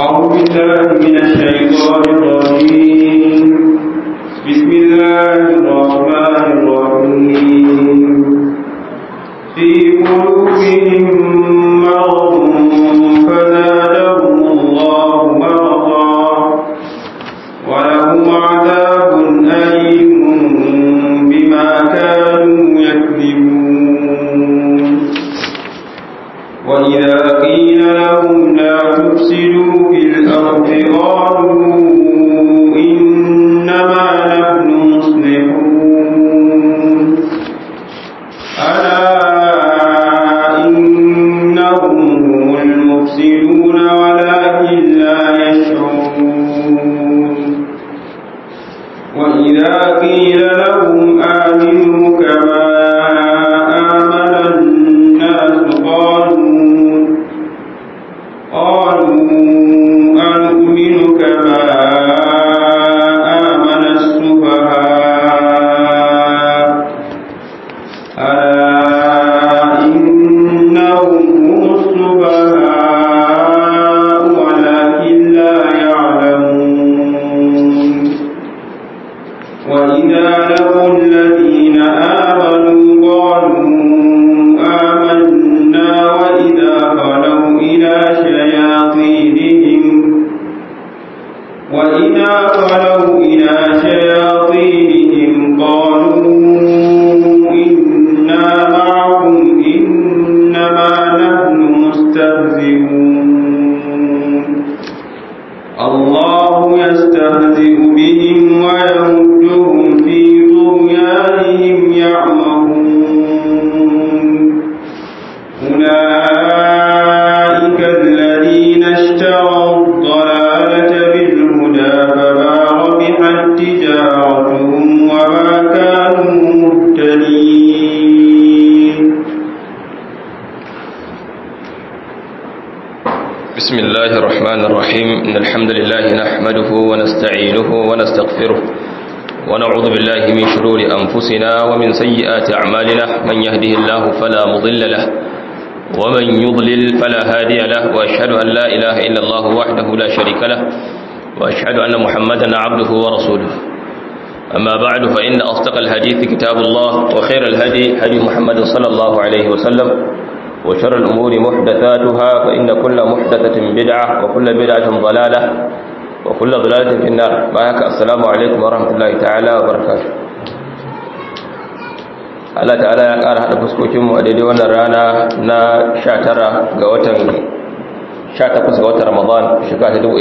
أعوذ بالله من الشيطان الرجيم بسم الله الرحمن الرحيم في قلوبهم مرض فزادهم الله مرضا ولهم عذاب أليم بما كانوا يكذبون وإذا قيل لهم لا تفسدوا في الأرض قالوا إنما نحن مصلحون ألا إنهم هم المفسدون ولكن لا يشعرون وإذا قيل لهم آمنوا كما آمن الناس قالوا قالوا أنؤمن كما آمن السفهاء ألا إنهم هم السفهاء ولكن لا يعلمون وإذا لقوا الذين آمنوا قالوا آمنا وإذا خلوا إلى شياطينهم وإذا خلوا إلى شياطينهم قالوا إنا معكم إنما نحن مستهزئون الله يستهزئ بهم ويمدهم في طغيانهم يعمهون أولئك الذين اشتروا الضلالة بالهدى فما ربحت تجارتهم وما كانوا مهتدين بسم الله الرحمن الرحيم إن الحمد لله نحمده ونستعينه ونستغفره ونعوذ بالله من شرور أنفسنا ومن سيئات أعمالنا من يهده الله فلا مضل له ومن يضلل فلا هادي له وأشهد أن لا إله إلا الله وحده لا شريك له وأشهد أن محمدا عبده ورسوله أما بعد فإن أصدق الحديث كتاب الله وخير الهدي هدي محمد صلى الله عليه وسلم وشر الأمور محدثاتها فإن كل محدثة بدعة وكل بدعة ضلالة وكل ضلالة في النار معك السلام عليكم ورحمة الله تعالى وبركاته Allah ta'ala ya ƙara haɗa fuskokinmu a daidai wannan rana na 19 ga watan 18 ga watan Ramadan shekara ta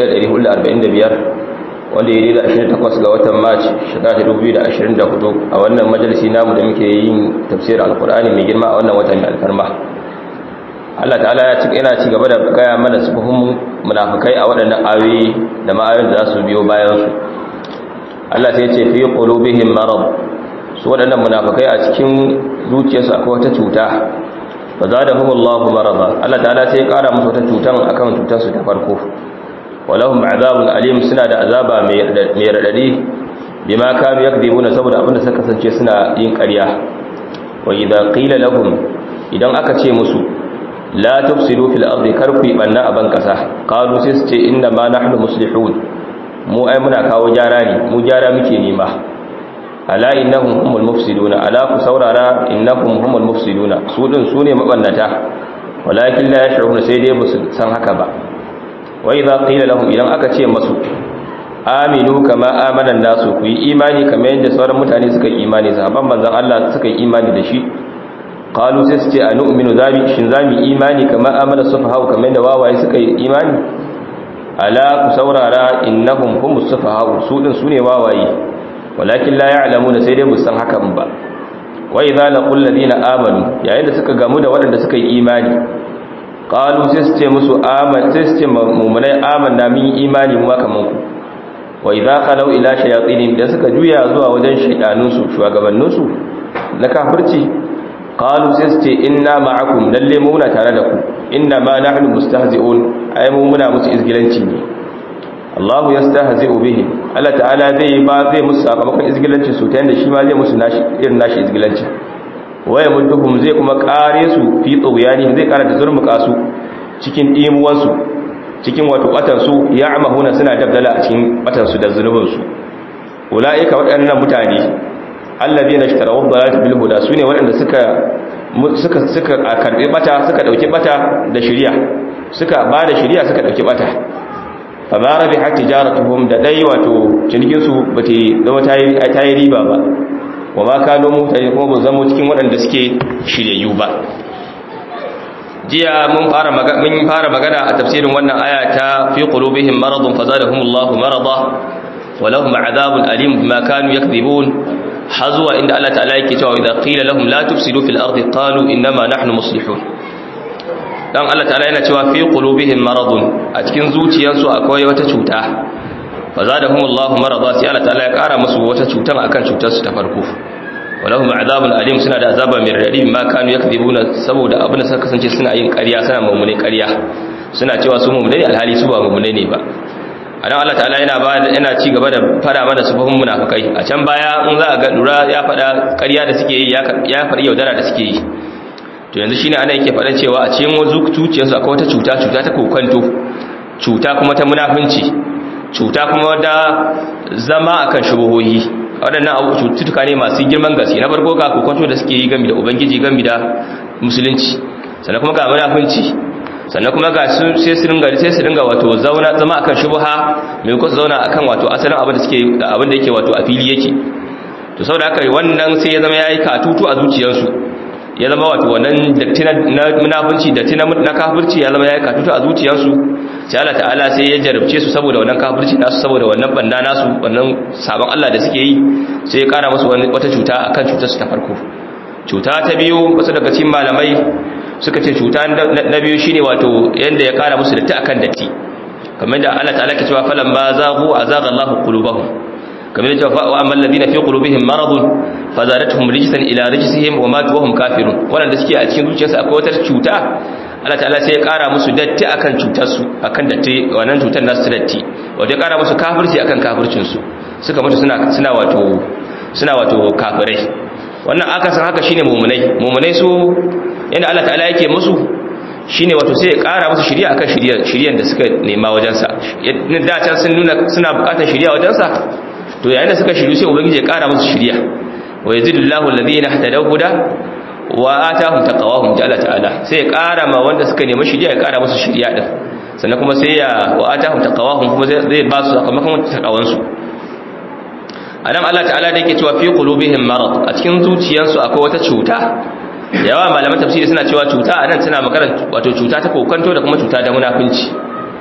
1445 wanda ya daidai 28 ga watan March shekara ta 2024 a wannan majalisi namu da muke yin tafsirin Alkur'ani mai girma a wannan watan mai alfarma Allah ta'ala ya cika yana ci gaba da gaya mana sifofin munafikai a waɗannan ayoyi da ma'ayoyin da za su biyo bayan su Allah sai ya ce fi qulubihim marad su waɗannan munafikai a cikin zuciyarsu akwai wata cuta fa zadahumullahu marada Allah ta'ala sai ya ƙara musu wata cutan akan cutar su ta farko walahum azabun alim suna da azaba mai radadi bima kanu yakdibuna saboda abinda suka kasance suna yin ƙarya wa idza qila lahum idan aka ce musu la tufsidu fil ardi karku banna aban kasa qalu sai su ce inna ma nahnu muslihun mu ai muna kawo gyara ne mu gyara muke nema ala innahum humul mufsiduna ala ku saurara innahum humul mufsiduna su din su ne mabannata walakin la yash'uruna sai dai basu san haka ba wa idza qila lahum idan aka ce masu aminu kama amana nasu ku yi imani kamar yadda sauran mutane suka yi imani sahabban manzon Allah suka yi imani da shi qalu sai su ce a nu'minu zami shin zami imani kamar amana sufahau kamar da wawaye suka yi imani ala ku saurara innahum humus sufahau su din sune wawaye walakin la ya'lamuna sai dai bu san hakan ba wa idza laqul ladina amanu yayin da suka gamu da waɗanda suka yi imani qalu sai su ce musu aman sai su ce mu'minai amanna min imani mu kaman ku wa idza qalu ila shayatin da suka juya zuwa wajen shaydanunsu shugabanninsu na kafirci qalu sai su ce inna ma'akum lalle mu muna tare da ku inna ma nahnu mustahzi'un ai mu muna musu izgilanci ne Allah yastahzi'u bihim Allah ta'ala zai ba zai musu sakamakon izgilanci su ta yanda shi ma zai musu nashi irin nashi izgilanci waya mudduhum zai kuma kare su fi tsoyani zai kara da zurmuka su cikin dimuwar su cikin wato batansu ya amahuna suna dabdala a cikin batansu da zunubinsu ula'ika waɗannan mutane allazi na shitarawa balata bil huda su ne waɗanda suka suka suka karɓi bata suka ɗauki bata da shirya suka ba da shirya suka ɗauki bata fa ma rabi har tijaratuhum da dai wato cinikinsu ba ta zama ta yi riba ba wa ma kano mutane kuma ba zama cikin waɗanda suke shiryayyu ba jiya mun fara mun fara magana a tafsirin wannan aya ta fi qulubihim maradun fazadahumullahu marada wa lahum adhabun alim bima kanu yakdhibun hazwa inda Allah ta'ala yake cewa idza qila lahum la tufsidu fil ardi qalu innama nahnu muslihun dan Allah ta'ala yana cewa fi qulubihim maradun a cikin zuciyarsu akwai wata cuta fazadahumullahu marada sai Allah ta'ala ya kara musu wata cutan akan cutar su ta farko walahum azabun alim suna da azaba mai radadi ma kanu yakdhibuna saboda abin da suka kasance suna yin ƙarya suna mummune ƙarya suna cewa su mummune ne alhali su ba mummune ne ba anan Allah ta'ala yana ba yana ci gaba da fara mana sufufin munafikai a can baya in za a ga lura ya faɗa ƙarya da suke yi ya faɗi yaudara da suke yi to yanzu shine ana yake faɗan cewa a cikin wasu zuciyarsu akwai wata cuta cuta ta kokanto cuta kuma ta munafunci cuta kuma da zama akan shubuhohi waɗannan abu cututtuka ne masu girman gaske na farko ga kokonto da suke yi gami da ubangiji gami da musulunci sannan kuma ga munafunci sannan kuma ga sai su ringa sai su ringa wato zauna zama akan shubha mai ko zauna akan wato asalin abin da suke abin da yake wato a fili yake to saboda haka wannan sai ya zama yayi katutu a zuciyarsu ya zama wato wannan datti na munafunci datti na kafirci ya zama yayi katutu a zuciyarsu sai Allah ta'ala sai ya jarabce su saboda wannan kafirci nasu saboda wannan banda nasu wannan sabon Allah da suke yi sai ya kara musu wata cuta akan cutar su ta farko cuta ta biyu wasu daga cikin malamai suka ce cuta na biyu shine wato yanda ya kara musu datti akan datti kamar da Allah ta'ala ke cewa falan ba zaghu azaga Allahu qulubahum kamar da wa amal ladina fi qulubihim maradun fazadatuhum rijsan ila rijsihim wa matu wa hum kafirun wanda suke a cikin zuciyarsu akwai wata cuta Allah ta'ala sai ya kara musu datti akan cutarsu akan datti wannan cutar nasu datti wato ya kara musu kafirci akan kafircin su suka mutu suna suna wato suna wato kafirai wannan akasin haka shine mu'minai mu'minai su yanda Allah ta'ala yake musu shine wato sai ya kara musu shiriya akan shiriyar shiriyan da suka nema wajen sa da can sun nuna suna bukatar shiriya wajen sa to yayin da suka shiru sai ubangiji ya kara musu shiriya wa yazidullahu alladhina ihtadaw huda wa atahum taqawahum jalla ta'ala sai ya kara ma wanda suka nemi shiriya ya kara musu shiriya din sannan kuma sai ya wa atahum taqawahum kuma zai ba su sakamakon takawan su anan Allah ta'ala da yake cewa fi qulubihim marad a cikin zuciyansu akwai wata cuta yawa malaman tafsiri suna cewa cuta anan tana magana wato cuta ta kokanto da kuma cuta da munafinci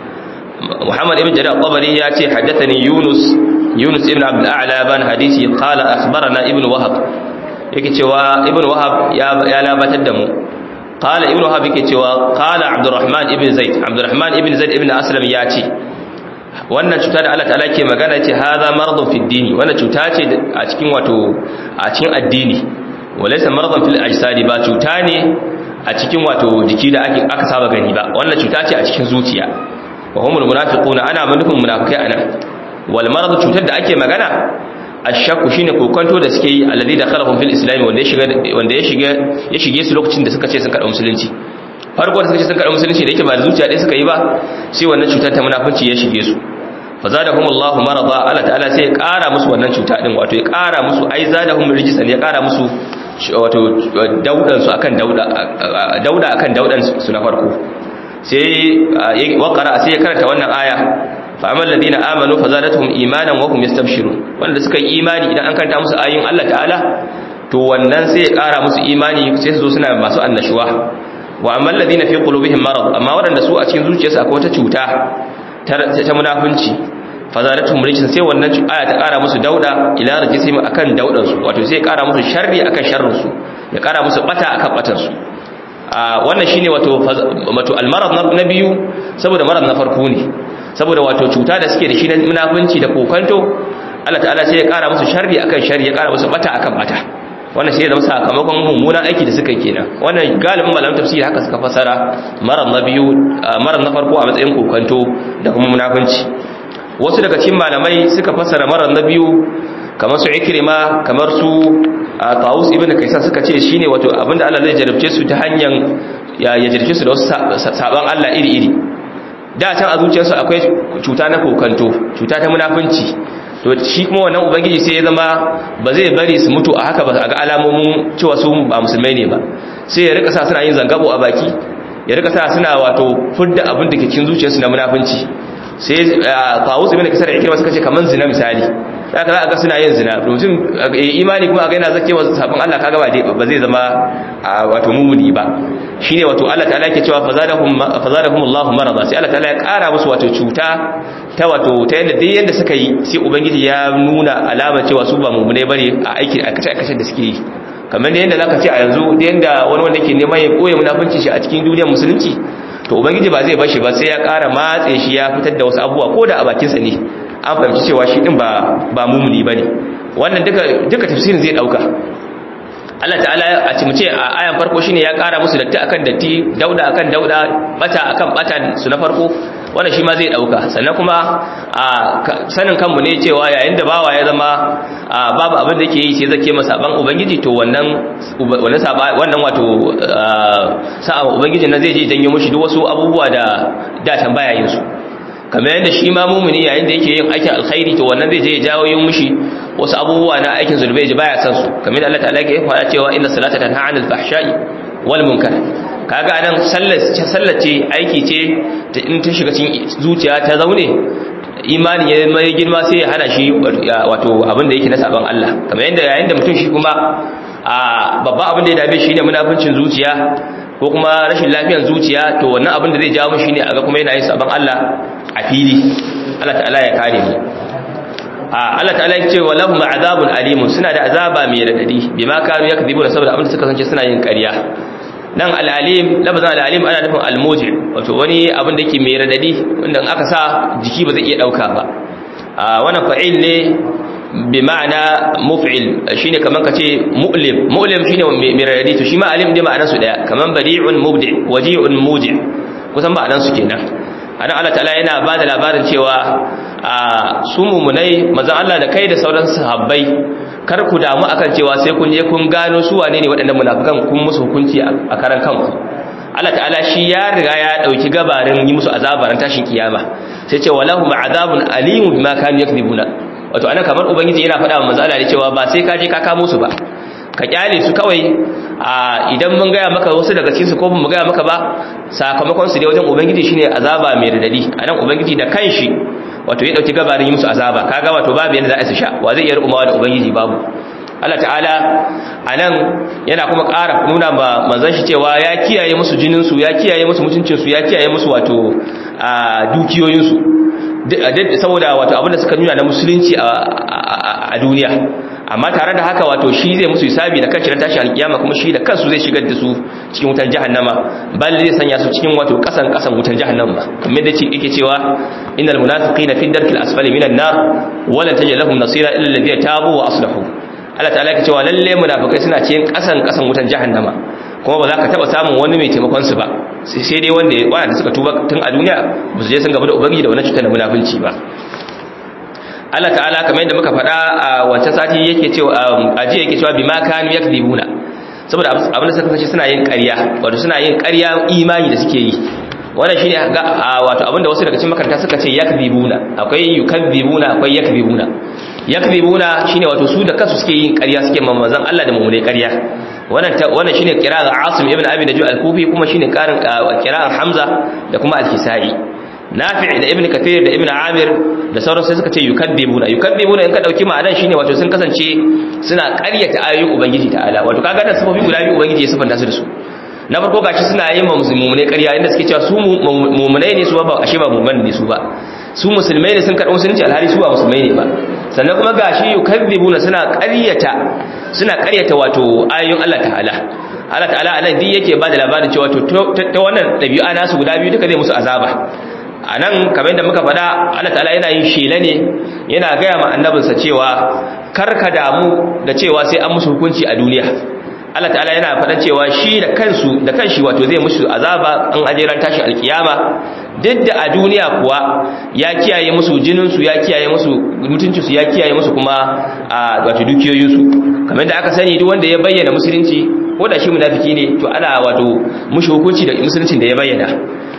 Muhammad ibn Jarir al-Tabari ya ce haddathani Yunus Yunus ibn Abdul A'la ban hadisi qala akhbarana ibn Wahab yake cewa ibn wahab ya labatar da mu qala ibn wahab yake cewa qala abdurrahman ibn zaid abdurrahman ibn zaid ibn aslam ya ce wannan cuta da Allah ta'ala ke magana ce hadha maradun fi dini wannan cuta ce a cikin wato a cikin addini walaysa maradan fil ajsadi ba cuta ne a cikin wato jiki da ake aka saba gani ba wannan cuta ce a cikin zuciya wa humul munafiquna ana manufin munafikai anan wal marad cutar da ake magana ashakku shine kokonto da suke yi alladhi dakhalahum fil islam wanda ya shiga wanda ya shiga ya shige su lokacin da suka ce sun karɓi musulunci farko da suka ce sun karɓi musulunci da yake ba da zuciya ɗaya suka yi ba sai wannan cutar ta munafunci ya shige su fazadahum Allahu marada Allah ta'ala sai ya ƙara musu wannan cuta din wato ya ƙara musu ai zadahum rijsan ya ƙara musu wato daudan su akan dauda dauda akan daudan su na farko sai ya waqara sai ya karanta wannan aya fa'amal ladina amanu fazadatuhum imanan wa hum yastabshirun wanda suka yi imani idan an kanta musu ayoyin Allah ta'ala to wannan sai ya kara musu imani sai su zo suna masu annashuwa wa amal ladina fi qulubihim marad amma waɗanda su a cikin zuciyarsu akwai wata cuta ta munafunci fazadatuhum rijsan sai wannan aya ta kara musu dauda ila rajisihim akan daudan su wato sai ya kara musu sharri akan sharrin su ya kara musu bata akan batan su wannan shine wato wato almarad na biyu saboda marad na farko ne saboda wato cuta da suke da shi na munafunci da kokanto Allah ta'ala sai ya kara musu sharri akan sharri ya kara musu bata akan bata wannan sai ya zama sakamakon mummunan aiki da suka kenan wannan galibin malaman tafsiri haka suka fasara marar na biyu marar na farko a matsayin kokanto da kuma munafunci wasu daga cikin malamai suka fasara marar na biyu kamar su ikrima kamar su Tawus ibn Kaisan suka ce shine wato abinda Allah zai jarabce su ta hanyar ya jarabce su da wasu saban Allah iri-iri da can a zuciyarsu akwai cuta na kokanto cuta ta munafunci to shi kuma wannan ubangiji sai ya zama ba zai bari su mutu a haka ba a ga alamomin cewa su ba musulmai ne ba sai ya rika sa suna yin zangabo a baki ya rika sa suna wato fudda abin da ke cikin zuciyarsu na munafunci sai tawus ibn kasar ikirma suka ce kaman zina misali haka za a ga suna yin zina mutum imani kuma a ga yana zake wa sabon Allah kaga ba ba zai zama wato mumuni ba shine wato Allah ta'ala yake cewa fazadahum fazadahum Allahu marada sai Allah ta'ala ya kara musu wato cuta ta wato ta yanda duk yanda suka yi sai ubangiji ya nuna alama cewa su ba mumune bane a aikin akace akace da suke yi kamar da yanda zaka ce a yanzu da yanda wani wanda ke neman ya koye munafunci shi a cikin duniyar musulunci to ubangiji ba zai bashi ba sai ya kara matse shi ya fitar da wasu abubuwa ko da a bakinsa ne an fahimci cewa shi din ba ba mumuni bane wannan duka duka tafsirin zai dauka Allah ta'ala a cimuce a ayan farko shine ya kara musu datti akan datti dauda akan dauda bata akan bata su na farko wannan shi ma zai dauka sannan kuma a sanin kanmu ne cewa yayin da bawa ya zama babu abin da yake yi sai zake masa ban ubangiji to wannan wannan saba wannan wato sa'a ubangiji na zai je janyo mushi duk wasu abubuwa da da tambaya yin su kamar yadda shi ma mumuni yayin da yake yin aikin alkhairi to wannan zai je ya jawo yin mushi wasu abubuwa na aikin zulbai ji baya san su kamar Allah ta'ala yake faɗa cewa inna salata tanha 'anil fahsha'i wal munkar kaga anan sallar sallace aiki ce ta in ta shiga cikin zuciya ta zaune imani ya mai girma sai ya hana shi wato abin da yake na saban Allah kamar yadda yayin da mutum shi kuma a babba abin da ya dame shi ne munafincin zuciya ko kuma rashin lafiyar zuciya to wannan abin da zai jawo shi ne aga kuma yana yin saban Allah a fili Allah ta'ala ya kare mu a Allah ta'ala ya ce wa lahum azabun alimun suna da azaba mai radadi bima kanu yakdhibuna saboda abin da suka sance suna yin ƙarya nan al-alim labazan al-alim ana nufin al-muji wato wani abin da yake mai radadi wanda aka sa jiki ba zai iya dauka ba a wannan fa'il ne bi ma'ana muf'il shine kaman kace mu'lim mu'lim shine mai radadi to shi ma alim dai ma'anar su daya kaman bari'un mubdi waji'un muji kusan ma'anar su kenan anan Allah ta'ala yana ba da labarin cewa a su mumunai mazan Allah da kai da sauran sahabbai kar ku damu akan cewa sai kun je kun gano su wane ne waɗannan munafikan kun musu hukunci a karan kanku Allah ta'ala shi ya riga ya dauki gabarin yi musu azabaran tashin kiyama sai ce walahum azabun alimun bima kanu yakذibuna wato anan kamar ubangiji yana faɗa wa manzo Allah cewa ba sai ka je ka kamo su ba ka kyale su kawai a idan mun gaya maka wasu daga cikin su ko mun gaya maka ba sakamakon su dai wajen ubangiji shine azaba mai radadi anan ubangiji da kanshi wato ya dauki gabarin yi musu azaba kaga wato babu yanda za a su sha wa zai iya rukumawa da ubangiji babu Allah ta'ala anan yana kuma ƙara nuna ma manzon shi cewa ya kiyaye musu jinin su ya kiyaye musu mutuncin su ya kiyaye musu wato dukiyoyin su saboda wato abinda suka nuna na musulunci a duniya amma tare da haka wato shi zai musu hisabi da kanshi na tashi alkiyama kuma shi da kansu zai shigar da su cikin wutar jahannama bal zai sanya su cikin wato kasan kasan wutar jahannama kamar da yake cewa innal munafiqina fi darkil asfali minan nar wa lan tajid lahum nasira illa alladhina tabu wa aslahu Allah ta'ala yake cewa lalle munafikai suna cikin kasan kasan wutar jahannama kuma ba za ka taba samun wani mai taimakon su ba sai dai wanda wanda suka tuba tun a duniya ba su je sun gaba da ubangiji da wannan cutar da munafinci ba Allah ta'ala kamar yadda muka faɗa a wancan sati yake cewa a jiya yake cewa bima kanu yakdibuna saboda abin da suka kasance suna yin ƙarya wato suna yin ƙarya imani da suke yi wannan shine ga wato abin da wasu daga cikin makaranta suka ce yakdibuna akwai yukadibuna akwai yakdibuna yakdibuna shine wato su da kansu suke yin ƙarya suke mamazan Allah da mummune ƙarya wannan wannan shine qira'ar Asim ibn Abi Najud al-Kufi kuma shine karin qira'ar Hamza da kuma al-Kisai nafi' da ibn kathir da ibn amir da sauran sai suka ce yukaddibuna yukaddibuna in ka dauki ma'anar shine wato sun kasance suna ƙaryata ayoyin ubangiji ta'ala wato kaga da sifofi guda biyu ubangiji ya sifanta su da su na farko gashi suna yin ma musulmai ƙarya inda suke cewa su mu'minai ne su ba ashe ba mu'min ne su ba su musulmai ne sun karɓi musulunci alhali su ba musulmai ne ba sannan kuma gashi yukaddibuna suna ƙaryata suna ƙaryata wato ayoyin Allah ta'ala Allah ta'ala anan duk yake ba da labarin cewa to ta wannan ɗabi'a nasu guda biyu duka zai musu azaba a nan kamar yadda muka faɗa Allah ta'ala yana yin shela ne yana gaya ma annabinsa cewa karka damu da cewa sai an musu hukunci a duniya Allah ta'ala yana faɗa cewa shi da kansu da kanshi wato zai musu azaba an ajeran tashin alkiyama duk da a duniya kuwa ya kiyaye musu jininsu ya kiyaye musu mutuncinsu ya kiyaye musu kuma a wato dukiyoyinsu kamar da aka sani duk wanda ya bayyana musulunci ko da shi munafiki ne to ana wato mushi hukunci da musuluncin da ya bayyana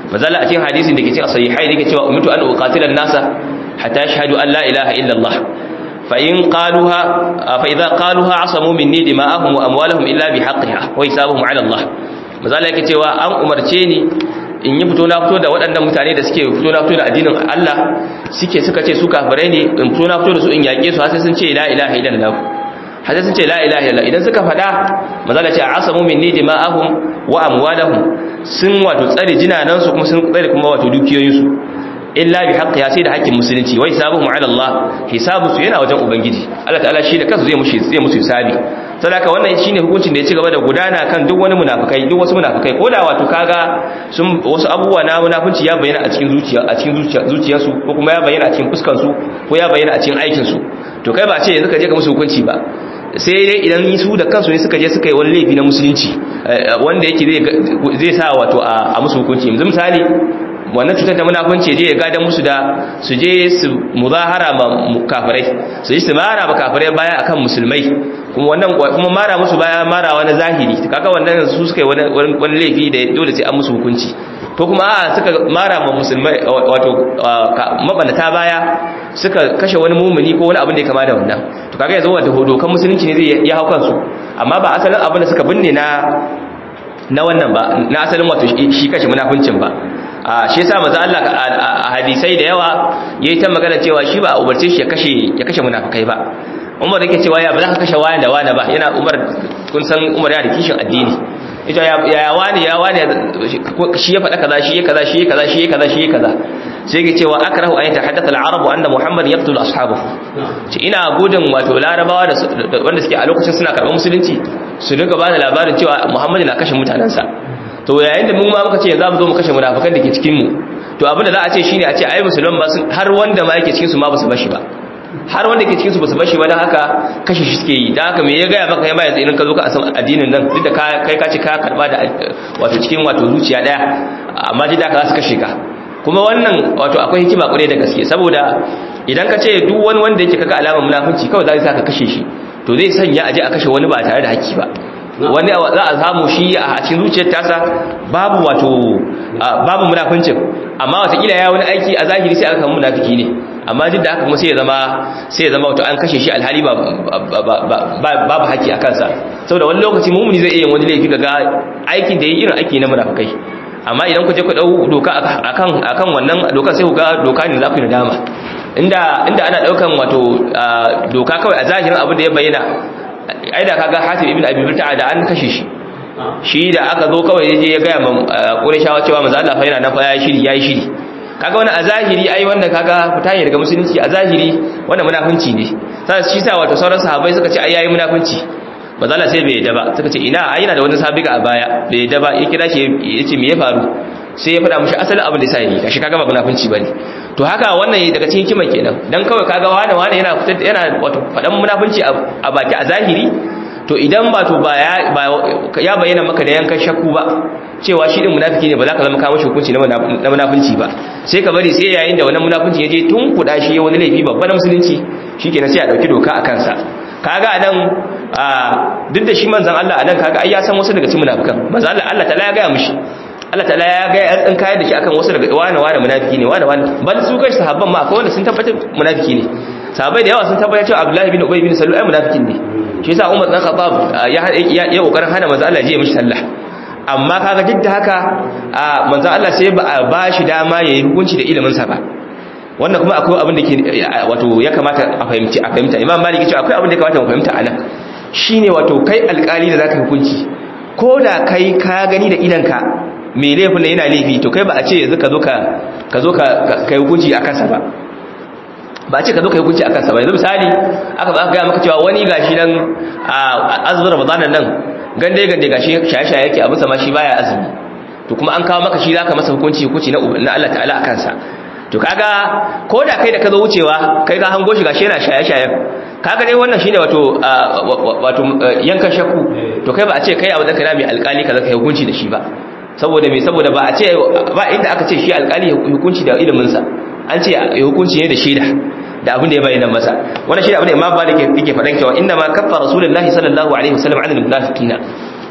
mazala a cikin hadisin da ke cikin sahihai da ke cewa umitu an uqatila an-nasa hatta yashhadu an la ilaha illa Allah fa in qaluha fa idza qaluha asamu minni dima'ahum wa amwalahum illa bihaqqiha wa hisabuhum 'ala Allah mazala yake cewa an umarce ni in yi fito na fito da waɗannan mutane da suke fito na fito da addinin Allah suke suka ce su kafirai ne in fito na fito da su in yaƙe su har sai sun ce la ilaha illallah har sai sun ce la ilaha illallah idan suka faɗa mazala ce asamu minni dima'ahum wa amwalahum sun wato tsare jinanan su kuma sun tsare kuma wato dukiyoyin su illa bi haqqiha sai da haƙƙin musulunci wai hisabuhum ala Allah hisabu su yana wajen ubangiji Allah ta'ala shi da kansa zai mushi zai musu hisabi saboda wannan shine hukuncin da ya ci gaba da gudana kan duk wani munafikai duk wasu munafikai ko da wato kaga sun wasu abubuwa na munafunci ya bayyana a cikin zuciya a cikin zuciya zuciyarsu ko kuma ya bayyana a cikin fuskar su ko ya bayyana a cikin aikin su to kai ba ce yanzu ka je ka musu hukunci ba sai dai idan su da kansu ne suka je suka yi wani laifi na musulunci wanda yake zai sa wato a musu hukunci yanzu misali wannan cutar da munafunci je ya gadan musu da su je su muzahara ma kafirai su yi su mara ma kafirai baya akan musulmai kuma wannan kuma mara musu baya mara wani zahiri kaga wannan su suka yi wani laifi da dole sai an musu hukunci ko kuma a suka mara ma musulmai wato mabanata baya suka kashe wani mumuni ko wani abin da ya kama da wannan to kaga yanzu wanda dokan musulunci ne zai ya hau kansu amma ba asalin abin da suka binne na na wannan ba na asalin wato shi kashe munafincin ba a shi yasa manzo Allah a hadisai da yawa yayi ta magana cewa shi ba a umarce shi ya kashe ya kashe munafikai ba Umar yake cewa ya ba za ka kashe wani da wani ba yana Umar kun san Umar yana da kishin addini ita ya ya wani ya wani shi ya faɗa kaza shi ya kaza shi ya kaza shi ya kaza shi ya kaza sai yake cewa akrahu an yatahaddatha al-arabu anna Muhammad yaqtul ashabahu ce ina gudun wato larabawa da wanda suke a lokacin suna karɓar musulunci su dinga ba da labarin cewa Muhammad na kashe mutanansa to yayin da mu ma muka ce za mu zo mu kashe munafikan da ke cikin mu to abin da za a ce shine a ce ai musulman ba har wanda ma yake cikin su ma ba su bashi ba har wanda ke cikin su ba su bashi ba dan haka kashe shi suke yi dan haka me ya gaya maka kai ma yanzu idan ka zo ka san addinin nan duk da kai ka ci ka karba da wato cikin wato zuciya daya amma duk da ka su kashe ka kuma wannan wato akwai hikima kure da gaske saboda idan ka ce duk wani wanda yake kaga alamar munafunci kawai za ka kashe shi to zai sanya aje a kashe wani ba tare da haƙƙi ba wani za a samu shi a cikin zuciyar tasa babu wato babu munafincin amma watakila ya wani aiki a zahiri sai aka kama munafiki ne amma duk da haka kuma sai ya zama sai ya zama wato an kashe shi alhali babu haƙƙi a kansa saboda wani lokaci mumuni zai iya wani laifi ga aikin da ya irin aiki na munafikai amma idan ku je ku dau doka akan akan wannan doka sai ku ga doka ne za ku yi nadama inda inda ana daukan wato doka kawai a zahirin abin da ya bayyana ai da kaga Hatib ibn Abi Balta'a da an kashe shi shi da aka zo kawai yaje ya ga man Qurayshawa cewa manzo Allah fa yana nan fa yayi shiri yayi shiri kaga wannan a zahiri ai wannan kaga fita ne daga musulunci a zahiri wannan munafunci ne sai shi sa wato sauran sahabbai suka ce ai yayi munafunci manzo Allah sai bai yadda ba suka ce ina ai yana da wani sabiga a baya bai yadda ba ya kira shi yace me ya faru sai ya faɗa mushi asalin abin da ya sa yi kashi kaga ba munafunci bane to haka wannan daga cikin hikima kenan dan kawai kaga wani wani yana fitar yana wato faɗan munafunci a baki a zahiri to idan ba to ba ya bayyana maka da yankan shakku ba cewa shi din munafiki ne ba za ka zama kawo hukunci na munafunci ba sai ka bari sai yayin da wannan munafunci ya je tun kuɗa shi wani laifi babba na musulunci shikenan sai a dauki doka a kansa kaga anan duk da shi manzon Allah anan kaga ai ya san wasu daga cikin munafikan manzon Allah Allah ta'ala ya ga mishi Allah ta'ala ya ga ya tsin kayar da shi akan wasu daga wani wani munafiki ne wani wani bal su kai sahabban ma akwai wanda sun tabbatar munafiki ne sahabbai da yawa sun tabbatar cewa Abdullahi bin Ubay bin Salul ai munafikin ne shi yasa Umar dan Khattab ya ya kokarin hana manzo Allah je mishi sallah amma kaga duk da haka manzo Allah sai ba ba shi dama yayi hukunci da ilimin sa ba wannan kuma akwai abin da ke wato ya kamata a fahimci a fahimta Imam Malik ya ce akwai abin da ya kamata mu fahimta anan shine wato kai alƙali da zaka hukunci ko da kai ka gani da idanka mai laifin yana laifi to kai ba a ce yanzu ka zo ka zo ka kai hukunci a kansa ba ba a ce ka zo ka yi hukunci a kansa ba yanzu misali aka ba gaya maka cewa wani gashi nan a azumin ramadanan nan gande gande gashi shaye-shaye yake abu sama shi baya azumi to kuma an kawo maka shi zaka masa hukunci hukunci na Allah ta'ala a kansa to kaga ko da kai da ka zo wucewa kai ka hango shi gashi yana shaye-shaye kaga dai wannan shine wato wato yankan shakku to kai ba a ce kai abu da kana mai alkali kaza kai hukunci da shi ba saboda me saboda ba a ce ba inda aka ce shi alkali hukunci da ilimin sa an ce ya hukunci ne da shaida da abin da ya bayyana masa wannan shi abin da Imam Malik yake faɗan cewa inna ma kaffa Rasulullahi sallallahu alaihi wasallam anil munafiqina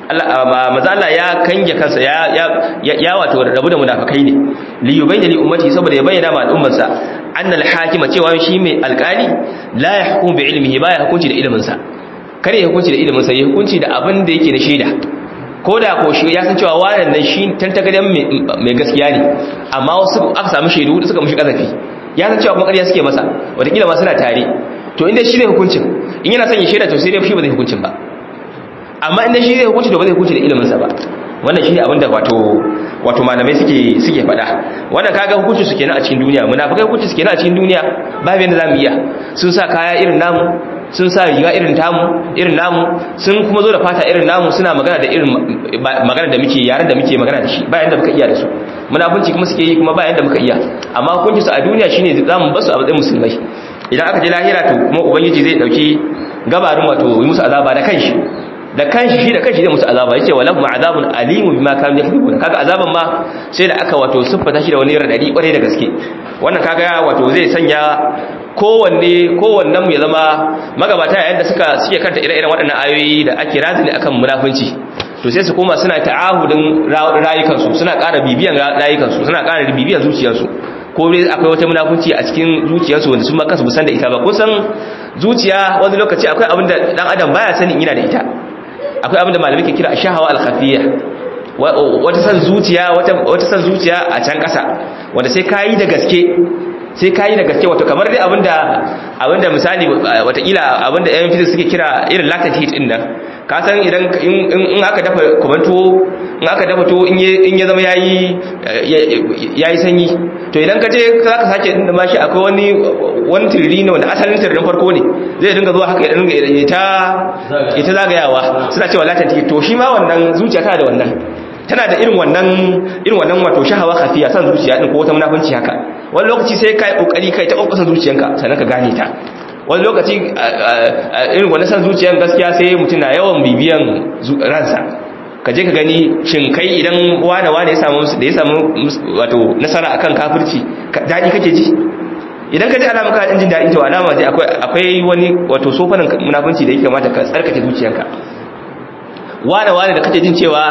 Allah maza Allah ya kange kansa ya ya ya wato rabu da munafikai ne li yubayna li ummati saboda ya bayyana ma al'ummarsa anna al-hakima cewa shi mai alƙali la yahkum bi ilmihi baya hukunci da ilimin sa kare ya hukunci da ilimin sa ya hukunci da abin da yake da shaida ko da ko shi ya san cewa wannan nan shi tantagaden mai gaskiya ne amma wasu aka samu shaidu suka mushi kazafi ya san cewa kuma ƙarya suke masa wataƙila ma suna tare to inda shi ne hukuncin in yana son ya shaida to sai dai shi ba zai hukuncin ba amma inda shi zai hukunci to ba zai hukunci da iliminsa ba wannan shi ne abinda wato wato malamai suke suke faɗa wannan kaga hukunci su kenan a cikin duniya munafikai hukunci su kenan a cikin duniya babu yanda zamu iya sun sa kaya irin namu sun sa riga irin tamu irin namu sun kuma zo da fata irin namu suna magana da irin magana da muke yaran da muke magana da shi ba yanda muka iya da su munafunci kuma suke yi kuma ba yanda muka iya amma hukunci su a duniya shine zamu basu a matsayin musulmai idan aka je lahira to kuma ubangiji zai dauki gabarin wato yi musu azaba da kanshi da kanshi shi da kanshi zai musu azaba yace walahum azabun alimun bima kanu yakذibun kaga azaban ma sai da aka wato siffata shi da wani radadi kware da gaske wannan kaga wato zai sanya kowanne kowannen mu ya zama magabata yayin da suka suke kanta ire-iren waɗannan ayoyi da ake razini akan munafunci to sai su koma suna ta'ahudin rayukansu suna ƙara bibiyan rayukansu suna ƙara bibiyan zuciyarsu ko dai akwai wata munafunci a cikin zuciyarsu wanda sun ma kansu san da ita ba kusan zuciya wani lokaci akwai abin da dan adam baya sanin yana da ita akwai abin da malamai ke kira shahawa al-khafiyya wata san zuciya wata wata san zuciya a can kasa wanda sai kayi da gaske sai kayi da gaske wato kamar dai abinda abinda misali watakila abinda yan physics suke kira irin latent heat din nan ka san idan in aka dafa kumanto in aka dafa to in ya zama yayi yayi sanyi to idan ka je za ka sake din da mashi akwai wani wani tiriri ne wanda asalin tiririn farko ne zai dinga zuwa haka ya dinga ita ita zagayawa suna cewa latent heat to shi ma wannan zuciya tana da wannan tana da irin wannan irin wannan wato shahawa khafiya san zuciya din ko wata munafunci haka wani lokaci sai kai kokari kai ta kokarin zuciyanka sannan ka gane ta wani lokaci irin wannan san zuciyan gaskiya sai mutum na yawan bibiyan ransa ka je ka gani shin kai idan wane wane ya samu da ya samu wato nasara akan kafirci dadi kake ji idan ka ji alama ka jin dadi to alama dai akwai akwai wani wato sofanin munafunci da yake kamata ka tsarkake zuciyanka wane wane da kake jin cewa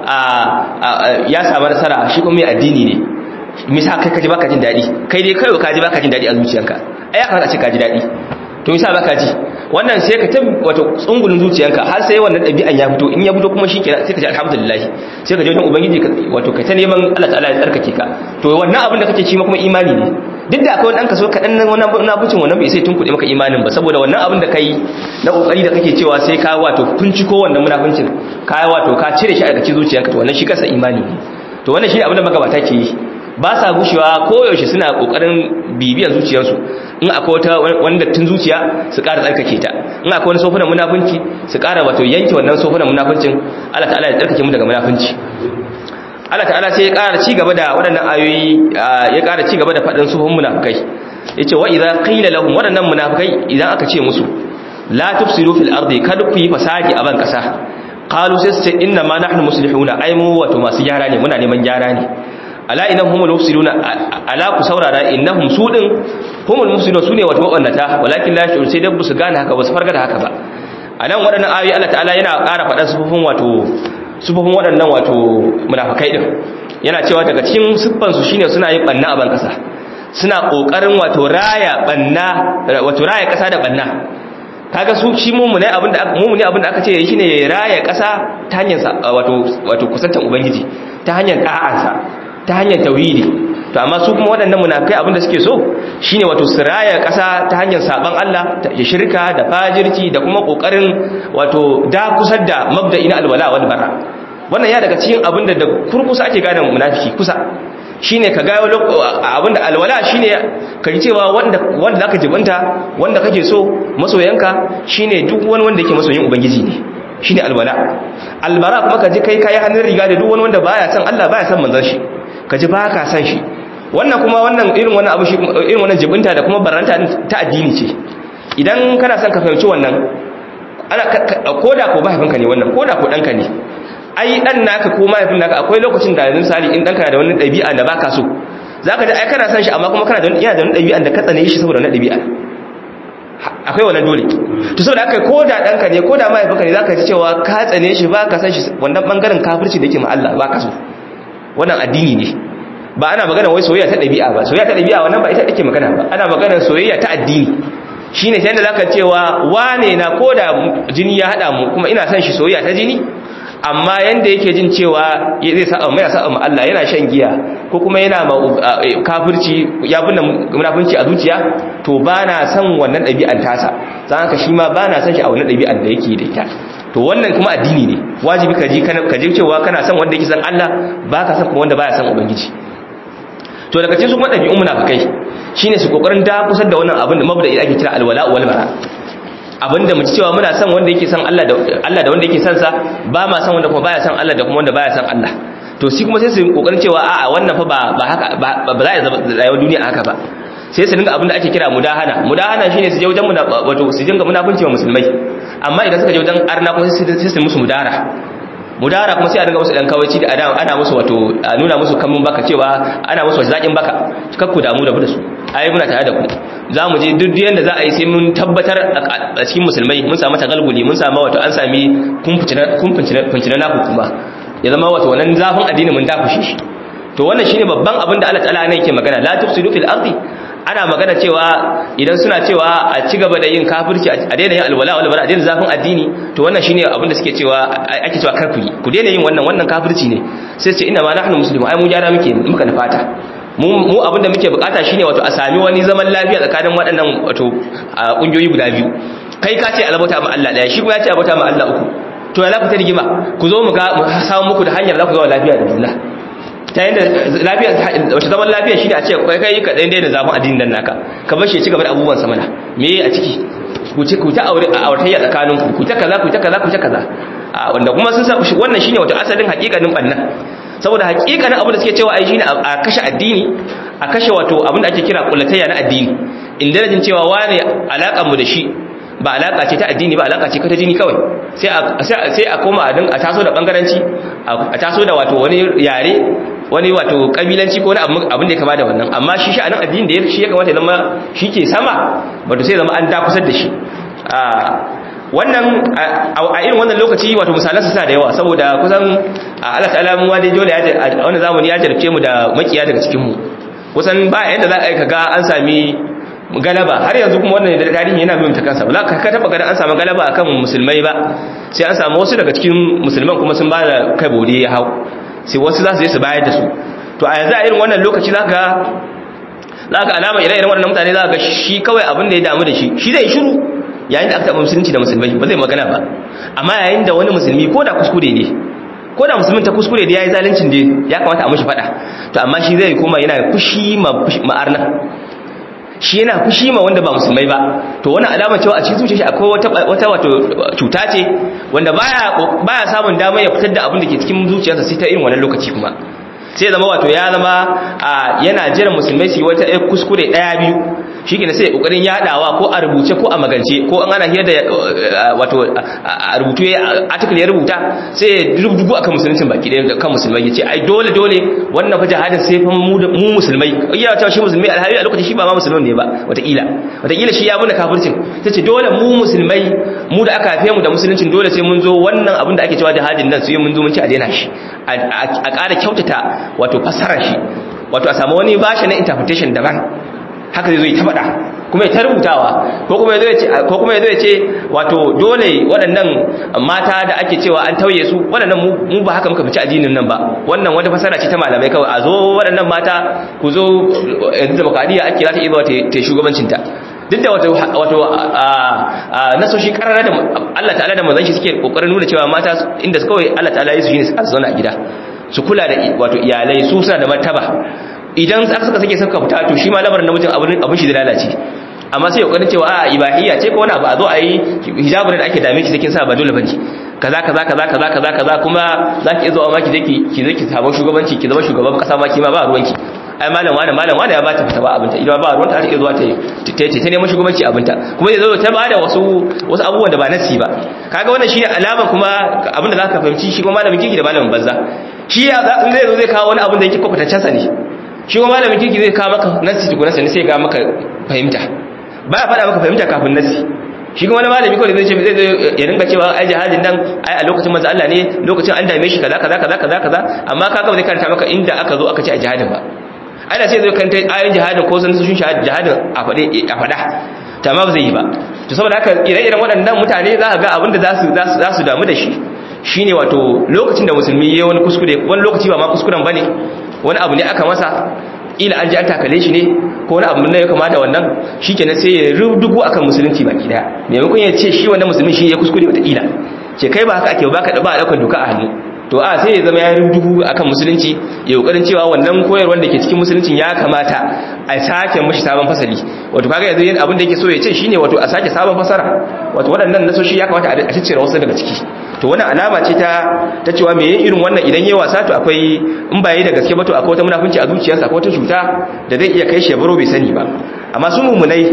ya samu nasara shi kuma mai addini ne misa kai kaji baka jin dadi kai dai kai kaji baka jin dadi a zuciyanka ai ya kamata a ce kaji dadi to misa baka ji wannan sai ka tab wato tsungulun zuciyanka har sai wannan dabi'an ya fito in ya fito kuma shikenan sai ka ji alhamdulillah sai ka je wajen ubangiji wato kai ta neman Allah ta'ala ya tsarkake ka to wannan abin da kake ci kuma imani ne duk da akwai wani kaso kaɗan nan wannan munafucin wannan bai sai tunkuɗe maka imanin ba saboda wannan abin da kai na kokari da kake cewa sai ka wato ko wannan munafuncin ka wato ka cire shi a cikin zuciyanka to wannan shi kansa imani ne to wannan shi abin da magabata ke yi ba sa gushewa koyaushe suna kokarin bibiyar zuciyarsu in akwai wata wanda tun zuciya su ƙara tsarkake ta in akwai wani sofunan munafunci su ƙara wato yanke wannan sofunan munafuncin Allah ta'ala ya tsarkake mu daga munafunci Allah ta'ala sai ya ƙara ci gaba da waɗannan ayoyi ya ƙara ci gaba da faɗin sufun munafukai yace wa idza qila lahum waɗannan munafukai idan aka ce musu la tufsidu fil ardi kada ku yi fasadi a ban kasa qalu sai su ce inna ma nahnu muslihuna ai mu wato masu gyara ne muna neman gyara ne ala idan humul mufsiduna ala ku saurara innahum sudin humul mufsiduna sune wato wannata walakin la shur sai dabbu su gane haka ba su farga da haka ba anan waɗannan ayoyi Allah ta'ala yana ƙara faɗan sufufin wato sufufin waɗannan wato munafikai din yana cewa daga cikin siffan su shine suna yin banna a ban kasa suna kokarin wato raya banna wato raya kasa da banna kaga su shi mumune abinda mumune abinda aka ce shine raya kasa ta hanyar wato wato kusantan ubangiji ta hanyar da'ansa ta hanyar tauhidi to amma su kuma waɗannan munafikai abinda suke so shine wato siraya ƙasa ta hanyar saban Allah ta shirka da fajirci da kuma kokarin wato da kusar da mabda'i na alwala wal bara wannan ya daga cikin abinda da kurkusa ake gane munafiki kusa shine ka ga abinda alwala shine ka ji cewa wanda wanda zaka jibanta wanda kake so masoyanka shine duk wani wanda yake masoyin ubangiji ne shine alwala albara kuma ka ji kai kai hannun riga da duk wani wanda baya san Allah baya san manzon shi ka ji ba ka san shi wannan kuma wannan irin wannan abu shi irin wannan jibinta da kuma baranta ta addini ce idan kana son ka fahimci wannan ana koda ko mahaifinka ne wannan koda ko danka ne ai dan naka ko mahaifin naka akwai lokacin da yanzu misali in danka da wani dabi'a da baka so zaka ji ai kana san shi amma kuma kana da wani yana da wani dabi'a da ka tsane shi saboda wani dabi'a akwai wannan dole to saboda haka ko da danka ne ko da mahaifinka ne zaka ji cewa ka tsane shi ba ka san shi wannan bangaren kafirci da yake ma Allah ba ka so wannan addini ne ba ana magana wai soyayya ta dabi'a ba soyayya ta dabi'a wannan ba ita take magana ba ana magana soyayya ta addini shine sai da zaka cewa wane na ko da jini ya hada mu kuma ina son shi soyayya ta jini amma yanda yake jin cewa zai sa mai sa amma Allah yana shan giya ko kuma yana kafirci ya binne munafunci a zuciya to bana son wannan dabi'an tasa dan haka shi ma bana son shi a wannan dabi'an da yake da ita to wannan kuma addini ne wajibi ka ji ka ji cewa kana son wanda yake son Allah baka son kuma wanda baya son ubangiji to daga cikin su kuma dabi'un munafikai shine su kokarin da kusar da wannan abin da mabda'i ake kira alwala wal bara abinda mu ci cewa muna son wanda yake son Allah da Allah da wanda yake son sa ba ma son wanda kuma baya son Allah da kuma wanda baya son Allah to shi kuma sai su kokarin cewa a'a wannan fa ba ba haka ba za a zama rayuwar duniya haka ba sai su dinga abin da ake kira mudahana mudahana shine su je wajen mu wato su dinga munafunci wa musulmai amma idan suka je wajen arna kuma sai su musu mudara mudara kuma sai a dinga musu dan kawaici da adam ana musu wato a nuna musu kamun baka cewa ana musu zakin baka kakku damu da su ai muna tare da ku za mu je duk yanda za a yi sai mun tabbatar a cikin musulmai mun samu tagalguli mun samu wato an sami kumfincina na hukuma ya zama wato wannan zafin addini mun dakushe shi to wannan shine babban abin da Allah ta'ala ne yake magana la tufsidu fil ardi ana magana cewa idan suna cewa a ci gaba da yin kafirci a daina yin alwala wal bara a daina zafin addini to wannan shine abin da suke cewa ake cewa kar ku yi ku daina yin wannan wannan kafirci ne sai ce inna ma nahnu muslimun ai mu gyara muke muka nufata mu mu abin da muke bukata shine wato a sami wani zaman lafiya tsakanin waɗannan wato kungiyoyi guda biyu kai ka ce albauta ma Allah daya shi kuma ya ce albauta ma Allah uku to ya za ku ta rigima ku zo mu ga mu samu muku da hanyar za ku zama lafiya da juna ta yadda lafiya wace zaman lafiya shine a ce kai kai ka dan daina zafin addinin nan naka ka bar shi ci gaba da abubuwan sa mana me a ciki ku ci ku ta aure a aurtayya tsakanin ku ku ta kaza ku ta kaza ku ta kaza wanda kuma sun sa wannan shine wato asalin hakikanin bannan saboda hakikanin abin da suke cewa ai shine a kashe addini a kashe wato abin da ake kira kullatayya na addini inda jin cewa wane alakan mu da shi ba alaka ce ta addini ba alaka ce ta jini kawai sai a sai a koma a taso da bangaranci a taso da wato wani yare wani wato kabilanci ko wani abin da ya kama da wannan amma shi sha'anin addini da shi ya kamata ya zama shi ke sama wato sai zama an dakusar da shi wannan a irin wannan lokaci wato misalansu suna da yawa saboda kusan Allah ta'ala mu dai dole a wannan zamani ya jarabce mu da makiya daga cikin mu kusan ba yadda za a yi kaga an sami galaba har yanzu kuma wannan da tarihi yana bin ta kansa ba za ka taba ganin an samu galaba akan musulmai ba sai an samu wasu daga cikin musulman kuma sun ba da kai bode ya hau sai wasu za su je su bayar da su to a yanzu a irin wannan lokaci za ka za ka alama ire-iren waɗannan mutane za ka shi kawai abin da ya damu da shi shi zai shiru yayin da aka taɓa musulunci da musulmai ba zai magana ba amma yayin da wani musulmi ko da kuskure ne ko da musulmin ta kuskure da ya yi zalincin da ya kamata a mashi faɗa to amma shi zai koma yana fushi ma'arna shi yana fushi ma wanda ba musulmai ba to wani alama cewa a cikin zuciya shi akwai wata wata wato cuta ce wanda baya baya samun dama ya fitar da abin da ke cikin zuciyarsa sai ta irin wannan lokaci kuma sai zama wato ya zama yana jiran musulmai su yi wata kuskure daya biyu shi ke sai kokarin yadawa ko a rubuce ko a magance ko an ana hira da wato a rubutu ya article ya rubuta sai ya rubutu akan musuluncin baki da kan musulmai yace ai dole dole wannan fa jihadin sai fa mu mu musulmai iya cewa shi musulmai alhali a lokacin shi ba ma musulman ne ba wataƙila wataƙila shi ya buna kafircin tace dole mu musulmai mu da aka haife mu da musuluncin dole sai mun zo wannan abin da ake cewa jihadin nan sai mun zo mun ci a daina shi a ƙara kyautata wato fassarar shi wato a samu wani bashi na interpretation daban haka zai zo ya faɗa kuma ya ta rubutawa ko kuma ya ce ko kuma ya ce wato dole waɗannan mata da ake cewa an tauye su waɗannan mu ba haka muka fice addinin nan ba wannan wata fasara ce ta malamai kawai a zo waɗannan mata ku zo yanzu demokradiyya ake za ta iya ta shugabancin ta duk da wato wato nasoshi karara da Allah ta'ala da manzon shi suke kokarin nuna cewa mata inda kawai Allah ta'ala ya su shine su zauna a gida su kula da wato iyalai su suna da martaba idan aka suka sake suka fita to shi ma lamarin namijin abin abin shi da lalace amma sai kokarin cewa a ibahiyya ce ko wani abu a zo a yi hijabun da ake dame ki sakin sa ba dole bane kaza kaza kaza kaza kaza kaza kuma zaki zo amma ki je ki ki je ki samu shugabanci ki zama shugaban kasa ma ki ma ba ruwanki ai malam wani malam wani ya ba ta fita ba abinta idan ba ruwanta har ta zuwa ta ta ta neman shugabanci abinta kuma zai zo ta ba da wasu wasu abubuwan da ba nasi ba kaga wannan shine alama kuma abin da zaka fahimci shi kuma malamin kiki da malamin banza shi ya zai zo zai kawo wani abin da yake kwakwatancen sa ne shi kuma malamin kirki zai kawo maka nasi tukuna sani sai ga maka fahimta ba ya faɗa maka fahimta kafin nasi shi kuma wani malami kawai zai ce zai zai ya rinka cewa ai jihadin nan ai a lokacin manzo Allah ne lokacin an dame shi kaza kaza kaza kaza kaza amma kaga ba zai karanta maka inda aka zo aka ce a jihadin ba ana sai zai kanta ayoyin jihadin ko sun sun jihadin a faɗe a faɗa ta ma ba zai yi ba to saboda haka ire-iren waɗannan mutane za ka ga abinda za su za su damu da shi shine wato lokacin da musulmi yayi wani kuskure wani lokaci ba ma kuskuren bane wani abu ne aka masa ila an ji an takale shi ne ko wani abu ne ya kamata wannan shikenan sai ya rudugu akan musulunci baki daya maimakon ya ce shi wannan musulmi shi ya kuskure wata ila ce kai ba haka ake ba ka da ba daukar doka a hannu to a sai ya zama ya rudugu akan musulunci ya kokarin cewa wannan koyarwar da ke cikin musuluncin ya kamata a sake mishi sabon fasali wato kaga yanzu yin abin da yake so ya ce shine wato a sake sabon fasara wato waɗannan nasoshi ya kamata a ciccire wasu daga ciki to wannan alama ce ta ta cewa me yin irin wannan idan yayi wasa to akwai in ba yayi da gaske ba to akwai wata munafunci a zuciyarsa akwai wata cuta da zai iya kai shi baro bai sani ba amma su mumunai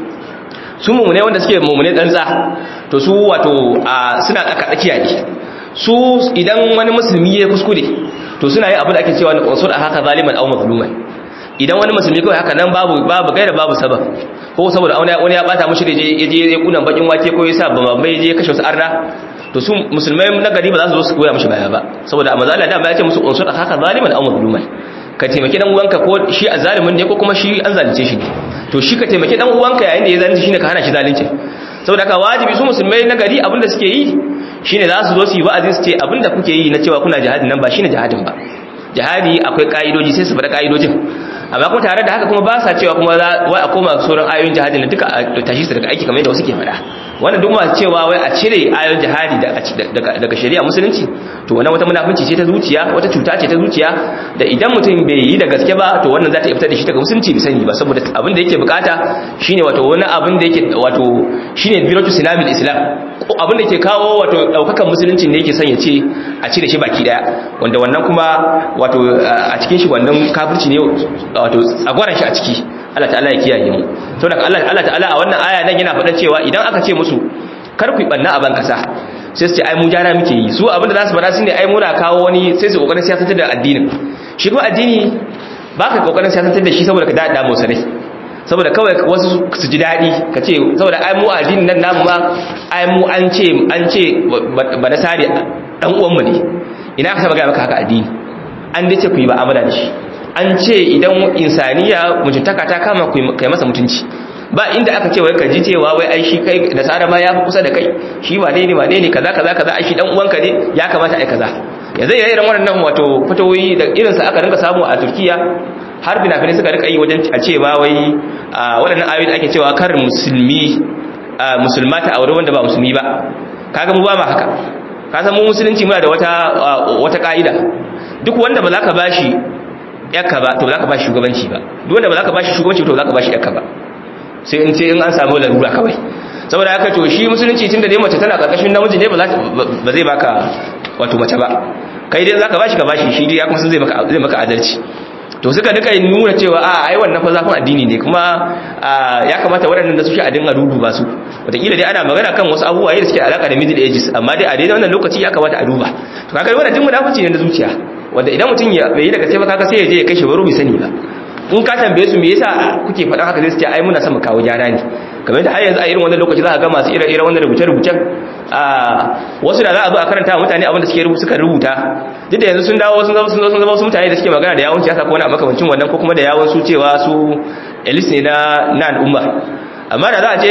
su mumunai wanda suke mumunai tsantsa to su wato suna tsaka tsakiya ne su idan wani musulmi ya kuskure to suna yi abin da ake cewa na qansul a haka zaliman aw mazluman idan wani musulmi kawai haka nan babu babu gaira babu sabab ko saboda wani ya bata mushi da je je ya kunan bakin wake ko yasa ba mai je kashe wasu arna to su musulmai na gari ba za su zo su koya mishi baya ba saboda amma Allah da ba ya ce musu qansul a haka zaliman aw mazluman ka taimaki dan uwanka ko shi azalimin ne ko kuma shi an zalunce shi to shi ka taimaki dan uwanka yayin da ya zalunci shine ka hana shi zalunci saboda haka wajibi su musulmai na gari abinda suke yi shine za su zo su yi wa'azi su ce abinda kuke yi na cewa kuna jihadin nan ba shine jihadin ba jihadi akwai ka'idoji sai su faɗa ka'idojin amma kuma tare da haka kuma ba sa cewa kuma wai a koma sauran ayoyin jihadin da duka a tashi su daga aiki kamar yadda wasu ke faɗa wannan duk masu cewa wai a cire ayoyin jihadi daga shari'a musulunci to wannan wata munafunci ce ta zuciya wata cuta ce ta zuciya da idan mutum bai yi da gaske ba to wannan za ta fitar da shi daga musulunci bai sani ba saboda abin da yake bukata shine wato wani abin da yake wato shine biratu silamil islam abin da ke kawo wato daukakan musulunci ne yake son ya ce a cire shi baki daya wanda wannan kuma wato a cikin shi wannan kafirci ne wato tsagwaran shi a ciki Allah ta'ala ya kiyaye mu saboda Allah Allah ta'ala a wannan aya nan yana faɗa cewa idan aka ce musu kar ku banna a ban kasa sai su ce ai mu jara muke yi su abinda za su faɗa shine ai muna kawo wani sai su kokarin siyasantar da addinin shi kuma addini ba ka kokarin siyasantar da shi saboda ka dada mu sanai saboda kawai wasu su ji daɗi ka ce saboda ai mu addinin nan namu ma ai mu an ce an ce ba na sare dan uwanmu ne ina ka saba ga maka haka addini an dace ku yi ba amana da shi an ce idan insaniya mutuntaka ta kama kai masa mutunci ba inda aka ce wai ka ji cewa wai ai shi kai da tsara ma ya fi kusa da kai shi wane ne wane ne kaza kaza kaza ai shi dan uwanka ne ya kamata ai kaza yanzu ire iren waɗannan wato fatawoyi da irin sa aka rinka samu a Turkiya har bina-finai suka rika yi wajen a ce ba wai waɗannan ayoyi da ake cewa kar musulmi musulmata aure wanda ba musulmi ba kaga mu ba ma haka ka san mu musulunci muna da wata wata ka'ida duk wanda ba za ka bashi yakka ba to ba za ka bashi shugabanci ba duk wanda ba za ka bashi shugabanci to ba za ka bashi yakka ba sai in ce in an samu larura kawai saboda haka to shi musulunci tun da dai mace tana karkashin namiji ne ba zai baka wato mace ba kai dai za ka bashi ka bashi shi dai ya kuma sun zai maka adalci to suka duka nuna cewa a ai wannan fa zafin addini ne kuma ya kamata waɗannan da su shi a dinga duba su wataƙila dai ana magana kan wasu abubuwa da suke alaka da middle ages amma dai a daidai wannan lokaci ya kamata a duba to kaga wannan duk munafici ne na zuciya wanda idan mutum ya bai yi daga sai ba kaga sai ya je ya kashe baro bai sani ba in ka tambaye su me yasa kuke faɗan haka zai su ce ai muna son mu kawo gyara ne kamar da har yanzu a irin wannan lokaci za ka ga masu ire-iren wannan rubuce-rubucen a wasu da za a zo a karanta mutane abin da suke rubuta suka rubuta duk da yanzu sun dawo sun zama sun zama wasu mutane da suke magana da yawon siyasa ko wani makamancin wannan ko kuma da yawon su cewa su elis ne na na al'umma amma da za a je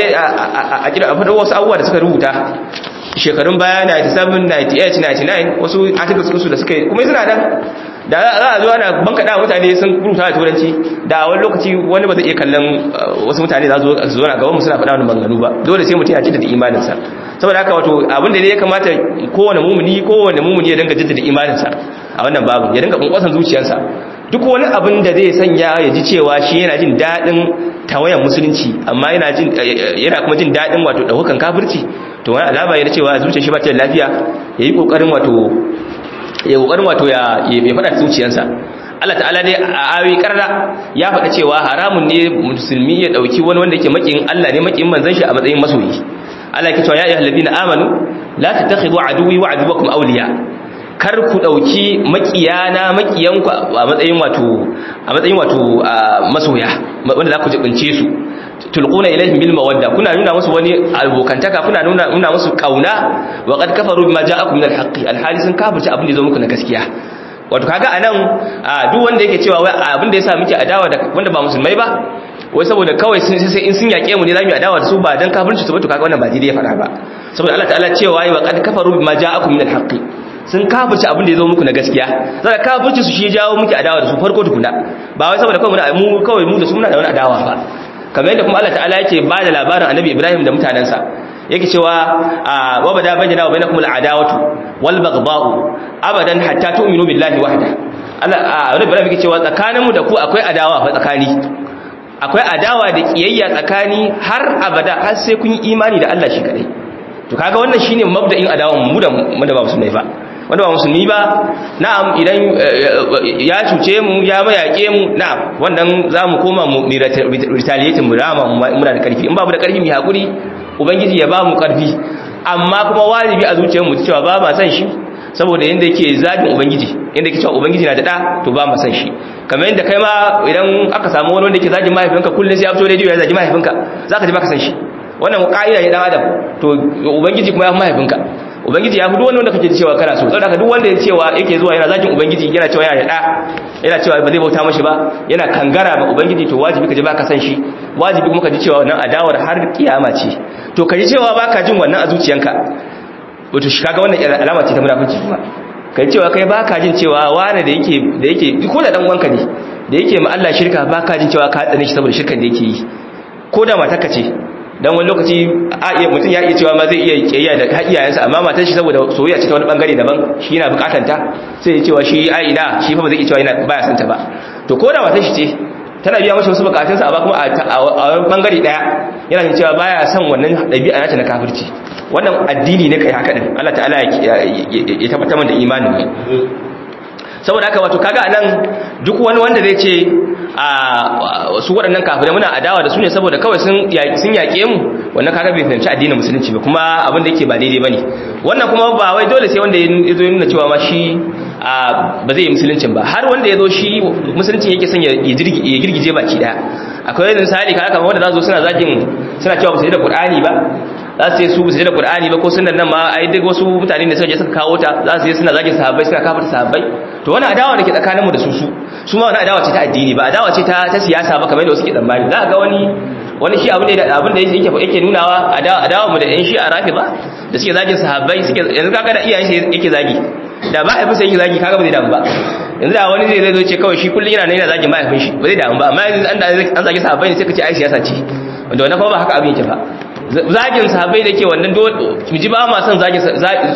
a kira a faɗo wasu abubuwa da suka rubuta shekarun baya 97 98 99 wasu articles su da suka yi kuma suna nan da za a zo ana bankaɗa mutane sun rubuta da turanci da wani lokaci wani ba zai iya kallon wasu mutane za su zo na gaban mu suna faɗa wani maganganu ba dole sai mutum ya jaddada imaninsa saboda haka wato abin da ne ya kamata kowane mumuni kowane mumuni ya dinga jaddada imaninsa a wannan babu ya dinga kunkwasan zuciyarsa duk wani abin da zai sanya ya ji cewa shi yana jin daɗin tawayan musulunci amma yana jin yana kuma jin daɗin wato ɗaukakan kafirci to wani alama yana cewa zuciyar shi ba ta da lafiya ya yi ƙoƙarin wato ya kokarin wato ya ya fada zuciyarsa Allah ta'ala dai a ayoyi karra ya faɗa cewa haramun ne musulmi ya dauki wani wanda yake makiyin Allah ne makiyin manzon shi a matsayin masoyi Allah yake cewa ya ayyuhal ladina amanu la tattakhidhu aduwwi wa aduwwakum awliya kar ku dauki makiyana makiyanku a matsayin wato a matsayin wato masoya wanda za ku jibince su tulquna ilaihim bil mawadda kuna nuna musu wani abokantaka kuna nuna nuna musu kauna wa qad kafaru bima ja'akum min al haqqi al hali sun kafirci abin da zo muku na gaskiya wato kaga anan duk wanda yake cewa wai abin da yasa muke adawa da wanda ba musulmai ba wai saboda kawai sun sai in sun yake mu ne zamu adawa da su ba dan kafirci su ba to kaga wannan ba daidai ya fara ba saboda Allah ta'ala cewa wa qad kafaru bima ja'akum min al haqqi sun kafirci abin da ya zo muku na gaskiya saboda kafirci su shi jawo muke adawa da su farko tukuna ba wai saboda kawai mu kawai mu da su muna da wani adawa ba kamar yadda kuma Allah ta'ala yake ba da labarin annabi Ibrahim da mutanensa yake cewa wa bada bayyana wa bainakum al'adawatu wal baghdha'u abadan hatta tu'minu billahi wahda Allah annabi Ibrahim yake cewa tsakaninmu da ku akwai adawa fa tsakani akwai adawa da kiyayya tsakani har abada har sai kun yi imani da Allah shi kadai to kaga wannan shine mabda'in adawan mu da mu da ba musulmai ba wanda ba musulmi ba na'am idan ya cuce mu ya mayake mu na'am wannan zamu koma mu retaliate mu rama muna da karfi in ba mu da karfi mu hakuri ubangiji ya ba mu karfi amma kuma wajibi a zuciyar mu cewa ba ma san shi saboda yanda yake zagin ubangiji yanda yake cewa ubangiji na da da to ba ma san shi kamar yanda kai ma idan aka samu wani wanda yake zagin mahaifinka kullun sai ya fito radio ya zagi mahaifinka zaka ji baka san shi wannan ka'ida ne dan adam to ubangiji kuma ya fi mahaifinka ubangiji ya fi duk wanda kake cewa kana so saboda duk wanda ya cewa yake zuwa yana zakin ubangiji yana cewa yana da yana cewa ba zai bauta mashi ba yana kangara ba ubangiji to wajibi ka ji baka san shi wajibi kuma ka ji cewa wannan adawar har kiyama ce to ka ji cewa baka jin wannan a zuciyanka wato shi kaga wannan alama ce ta munafici kuma ka ji cewa kai baka jin cewa wani da yake da yake ko da dan uwanka ne da yake ma Allah shirka baka jin cewa ka tsane shi saboda shirkan da yake yi ko da matarka ce dan wani lokaci mutum ya iya cewa ma zai iya kiyayya da iyayensa amma matar shi saboda soyayya ce ta wani bangare daban shi yana bukatar ta sai ya cewa shi ai ina shi fa ba zai iya cewa yana baya son ta ba to ko da matar shi ce tana biya masa wasu bukatunsa amma kuma a wani bangare daya yana jin cewa baya son wannan dabi'a nata na kafirci wannan addini ne kai haka din Allah ta'ala ya tabbatar da imanin mu saboda haka wato kaga anan duk wani wanda zai ce a su waɗannan kafirai muna adawa da su ne saboda kawai sun sun yake mu wannan kaga bai fahimci addinin musulunci ba kuma abin da yake ba daidai bane wannan kuma ba wai dole sai wanda ya zo nuna cewa ma shi ba zai yi musuluncin ba har wanda ya zo shi musuluncin yake son ya girgije baki daya akwai misali kaga kamar wanda za su suna zagin suna cewa ba su yi da qur'ani ba za su yi su su da Qur'ani ba ko sunan nan ma ai duk wasu mutane da suka je suka kawo ta za su yi suna zagin sahabbai suka kafa sahabbai to wannan adawa ne ke tsakanin mu da su su su ma wannan adawa ce ta addini ba adawa ce ta ta siyasa ba kamar yadda wasu ke tsammani za ga wani wani shi abin da abin da yake yake nunawa adawa adawa mu da yan shi a rafida da suke zagin sahabbai suke yanzu kaga da iyayen shi yake zagi da ba haifi sai yake zagi kaga ba zai damu ba yanzu da wani zai zo ce kawai shi kullun yana nan yana zagin mahaifin shi ba zai damu ba amma yanzu an zagi sahabbai ne sai ka ce ai siyasa ce wanda wannan kuma ba haka abin yake ba zagin sahabbai da ke wannan ji ba ma son zagin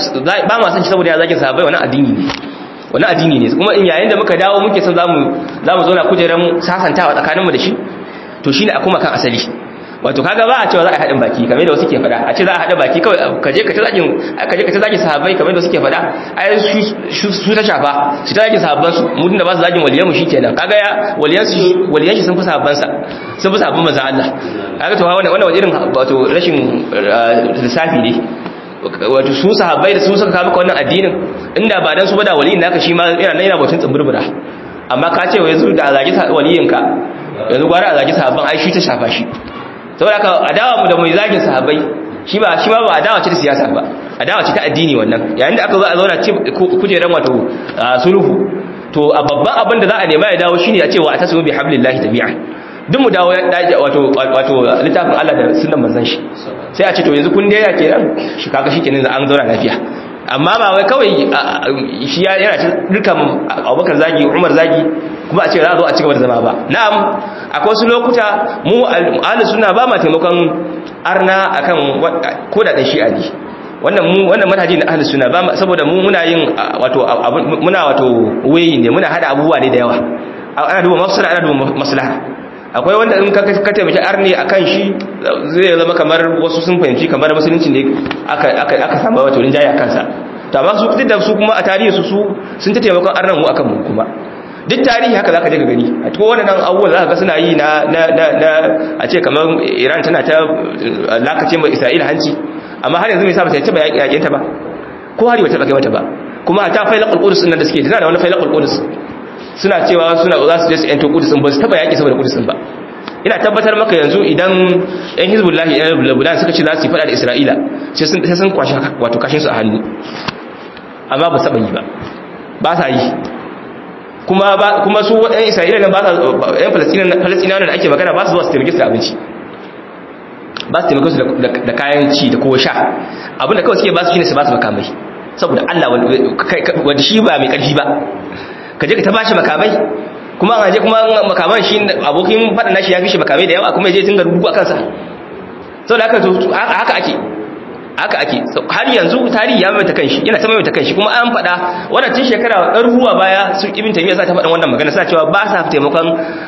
ba ma son shi saboda ya zagin sahabbai wannan addini ne wannan addini ne kuma in yayin da muka dawo muke son zamu zamu zo na kujeran sasantawa tsakaninmu da shi to shine a kuma kan asali wato kaga ba a cewa za a haɗin baki kamar da wasu ke faɗa a ce za a haɗa baki kawai ka je ka ta zagin ka je ka ta zagin sahabbai kamar da suke faɗa ai su ta shafa su ta zagin sahabban su mu da ba su zagin waliyan mu shikenan kaga ya waliyan su waliyan shi sun fi sahabban sa sun fi sahabban manzon Allah kaga to wannan wannan irin wato rashin lissafi ne wato su sahabbai da su suka kawo maka wannan addinin inda ba dan su ba da waliyin naka shi ma yana nan yana batun tsumburbura amma ka ce wai zu da zagi waliyinka yanzu gwara a zagi sahabban ai shi ta shafa shi saboda haka adawa mu da mai zagin sahabbai shi ba shi ma ba adawa ce ta siyasa ba adawa ce ta addini wannan yayin da aka zo a zauna kujeran wato sulhu to a babban abin da za a nema ya dawo shine a cewa a tasmu bi hablillahi jami'an duk mu dawo wato wato littafin Allah da sunnan manzon shi sai a ce to yanzu kun daina kenan shi kaga shikenan an zauna lafiya amma ba wai kawai shi yana ci dukkan Abubakar zagi Umar zagi kuma a ce za a zo a cigaba da zama ba na'am akwai wasu lokuta mu ahlus sunna ba ma taimakon arna akan koda dan shi'a ne wannan mu wannan manhaji na ahlus sunna ba saboda mu muna yin wato muna wato wayi ne muna hada abubuwa ne da yawa ana duba mafsala ana duba maslaha akwai wanda in ka ka taimaki arni akan shi zai zama kamar wasu sun fahimci kamar musulunci ne aka aka aka samu wato rinjaye akan sa to amma su duk da su kuma a tarihi su su sun ta taimakon arnan mu akan mu kuma duk tarihi haka zaka je ka gani a cikin wannan abubuwan zaka ga suna yi na na na a ce kamar Iran tana ta lakace mai Isra'ila hanci amma har yanzu me yasa ba ta taba yakin ta ba ko hari bata kai mata ba kuma ta failaqul qudus din da suke tana da wani failaqul qudus suna cewa suna za su je su yanto qudus ba su taba yaki saboda qudus ba ina tabbatar maka yanzu idan yan hizbullahi yan lebanon suka ce za su yi fada da isra'ila sai sun kwashe wato kashin su a hannu amma ba saba yi ba ba sa yi kuma kuma su yan isra'ila nan ba sa yan falastina da ake magana ba su zuwa su taimake su da abinci ba su taimake su da kayan ci da kowa sha abinda kawai suke ba su shine su ba su makamai saboda Allah wanda shi ba mai karfi ba ka je ka ta bashi makamai kuma an je kuma makaman shi abokin faɗa nashi ya fi shi makamai da yawa kuma ya je tunga rubu a kansa sau da haka ake haka ake har yanzu tarihi ya maimaita kanshi yana ta maimaita kanshi kuma an faɗa wannan tun shekara ɗaruruwa baya su ibn taymiya sa ta faɗin wannan magana suna cewa ba sa taimakon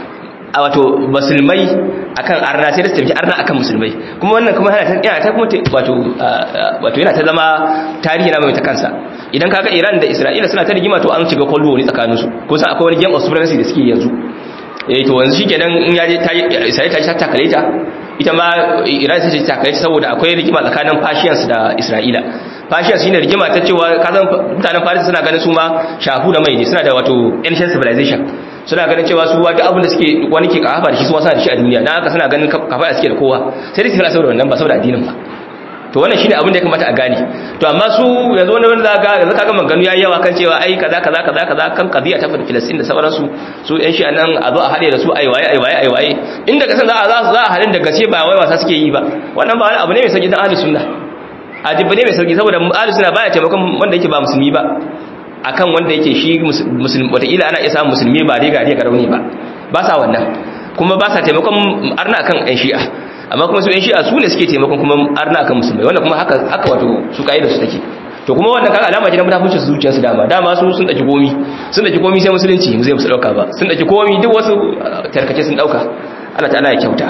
a wato musulmai akan arna sai da su tafi arna akan musulmai kuma wannan kuma yana ta yana ta kuma wato wato yana ta zama tarihi na maimaita kansa idan kaga Iran da Isra'ila suna ta rigima to an shiga Cold War ne tsakanin su ko san akwai wani game of supremacy da suke yanzu eh to yanzu shikenan in yaje ta Isra'ila ta takale ta ita ma Iran sai ta takale saboda akwai rigima tsakanin Persians da Isra'ila Persians shine rigima ta cewa kazan mutanen Faris suna ganin su ma shafu da mai ne suna da wato ancient civilization suna ganin cewa su duk abin da suke wani ke kafa da shi su wasa da shi a duniya dan haka suna ganin kafa da suke da kowa sai dai su fara saboda wannan ba saboda addinin ba to wannan shine abin da ya kamata a gane to amma su yanzu wani wanda zaka yanzu kaga maganganu yayi yawa kan cewa ai kaza kaza kaza kaza kan qadiya ta Filistin da sauransu su yan shi nan a zo a hade da su ai waye ai waye ai waye inda kasan za a za a halin da gaske ba wai wasa suke yi ba wannan ba wani abu ne mai sauki dan ahlus sunna ajibi ne mai sauki saboda ahlus sunna baya taimakon wanda yake ba musulmi ba akan wanda yake shi musulmi wataƙila ana iya samun musulmi ba dai gari ga rauni ba ba sa wannan kuma ba sa taimakon arna akan yan shi'a amma kuma su yan shi'a su ne suke taimakon kuma arna akan musulmai wannan kuma haka haka wato su kaida su take to kuma wannan kaga alama ce na mutunci su zuciyarsu dama dama su sun daki komi sun daki komi sai musulunci mu zai musu dauka ba sun daki komi duk wasu tarkace sun dauka Allah ta'ala ya kyauta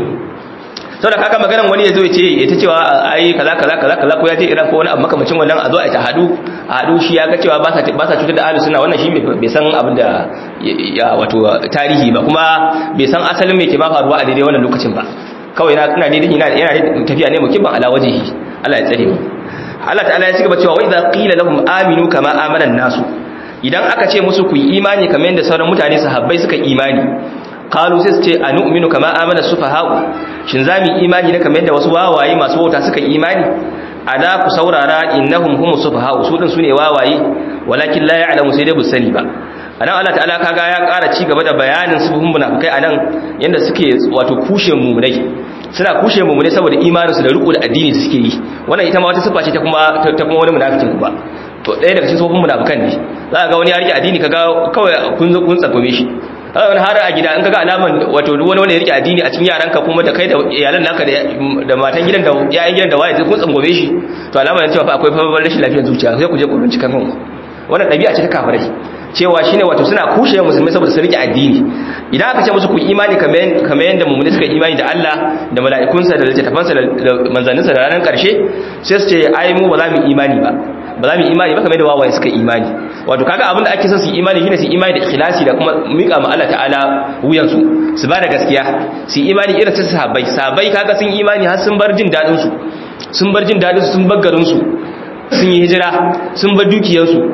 sau da kaga maganan wani ya zo ya ce ya ta cewa ai kaza kaza kaza kaza ko ya je iran ko wani abu makamacin wannan a zo a ta hadu a hadu shi ya ga cewa ba sa ba sa cutar da ahlus sunna wannan shi bai san abin da ya wato tarihi ba kuma bai san asalin me ke ba faruwa a daidai wannan lokacin ba kawai na ina daidai ina yana tafiya ne mukibban ala wajhihi Allah ya tsare mu Allah ta'ala ya cigaba cewa wa idza qila lahum aminu kama amana nasu idan aka ce musu ku yi imani kamar yadda sauran mutane sahabbai suka imani qalu sai su ce anu'minu kama amana sufaha'u shin zamu imani ne kamar yadda wasu wawaye masu wauta suka imani ala ku saurara innahum humus sufaha'u su din sune wawaye walakin la ya'lamu sai dai bu sani ba anan Allah ta'ala kaga ya ƙara ci gaba da bayanin sufahun munafikai anan yanda suke wato kushe mumunai suna kushe mumunai saboda imanin su da riko da addini da suke yi wannan ita ma wata sifa ce ta kuma ta kuma wani munafikin ku ba to ɗaya daga cikin sufahun munafikan ne za ka ga wani ya rike addini kaga kawai kun kun tsakome shi wani har a gida in kaga alaman wato wani wanda ya rike addini a cikin yaranka kuma da kai da iyalan naka da matan gidan da yayin gidan da waye sai kun tsangome shi to alaman cewa fa akwai fa rashin lafiyar zuciya sai ku je ku bincika kanku wannan ɗabi'a ce ta kafirai cewa shine wato suna kushe musulmai saboda su rike addini idan aka ce musu ku imani kamar kamar yanda mu'mini suka imani da Allah da mala'ikunsa da littattafansa da manzanninsa da ranar karshe sai su ce ai mu ba za mu imani ba ba za mu imani ba kamar da wawaye suka imani wato kaga abin da ake son su imani shine su imani da ikhlasi da kuma mika ma Allah ta'ala wuyan su su ba da gaskiya su imani irin ta sahabbai sahabbai kaga sun imani har sun bar jin dadin su sun bar jin dadin su sun bar garin su sun yi hijira sun bar dukiyar su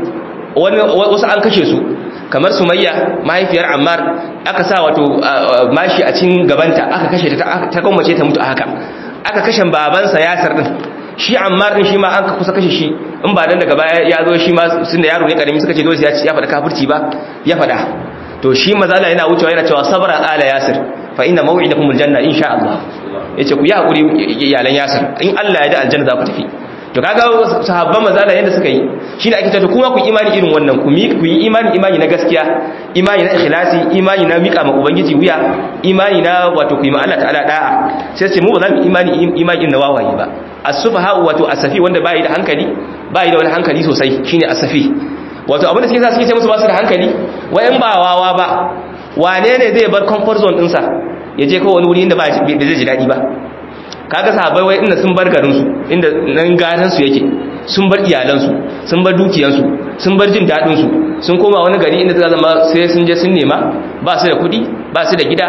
wasu an kashe su kamar sumayya mahaifiyar ammar aka sa wato mashi a cikin gabanta aka kashe ta ta gwammace ta mutu a haka aka kashe babansa yasir din shi ammar din shi ma an kusa kashe shi in ba dan daga baya ya zo shi ma sun da yaro ne karami suka ce dole ya ya faɗa kafirci ba ya faɗa to shi mazala yana wucewa yana cewa sabra ala yasir fa inna maw'idakum aljanna insha Allah yace ku yi hakuri iyalan yasir in Allah ya da aljanna za ku tafi to kaga sahabban mazala yanda suka yi shine ake cewa kuma ku imani irin wannan ku ku yi imani imani na gaskiya imani na ikhlasi imani na mika ma ubangiji wuya imani na wato ku yi ma Allah ta'ala da'a sai ce mu ba za mu imani imani na wawaye ba as-sufaha wato asafi wanda bai da hankali bai da wani hankali sosai shine asafi wato abin da suke sa suke ce musu ba su da hankali wayan ba wawa ba wane ne zai bar comfort zone dinsa ya je kawai wani wuri inda ba zai ji daɗi ba kaga sahabbai wai inda sun bar garinsu inda nan gatansu yake sun bar iyalansu sun bar dukiyansu sun bar jin daɗinsu sun koma wani gari inda za zama sai sun je sun nema ba su da kuɗi ba su da gida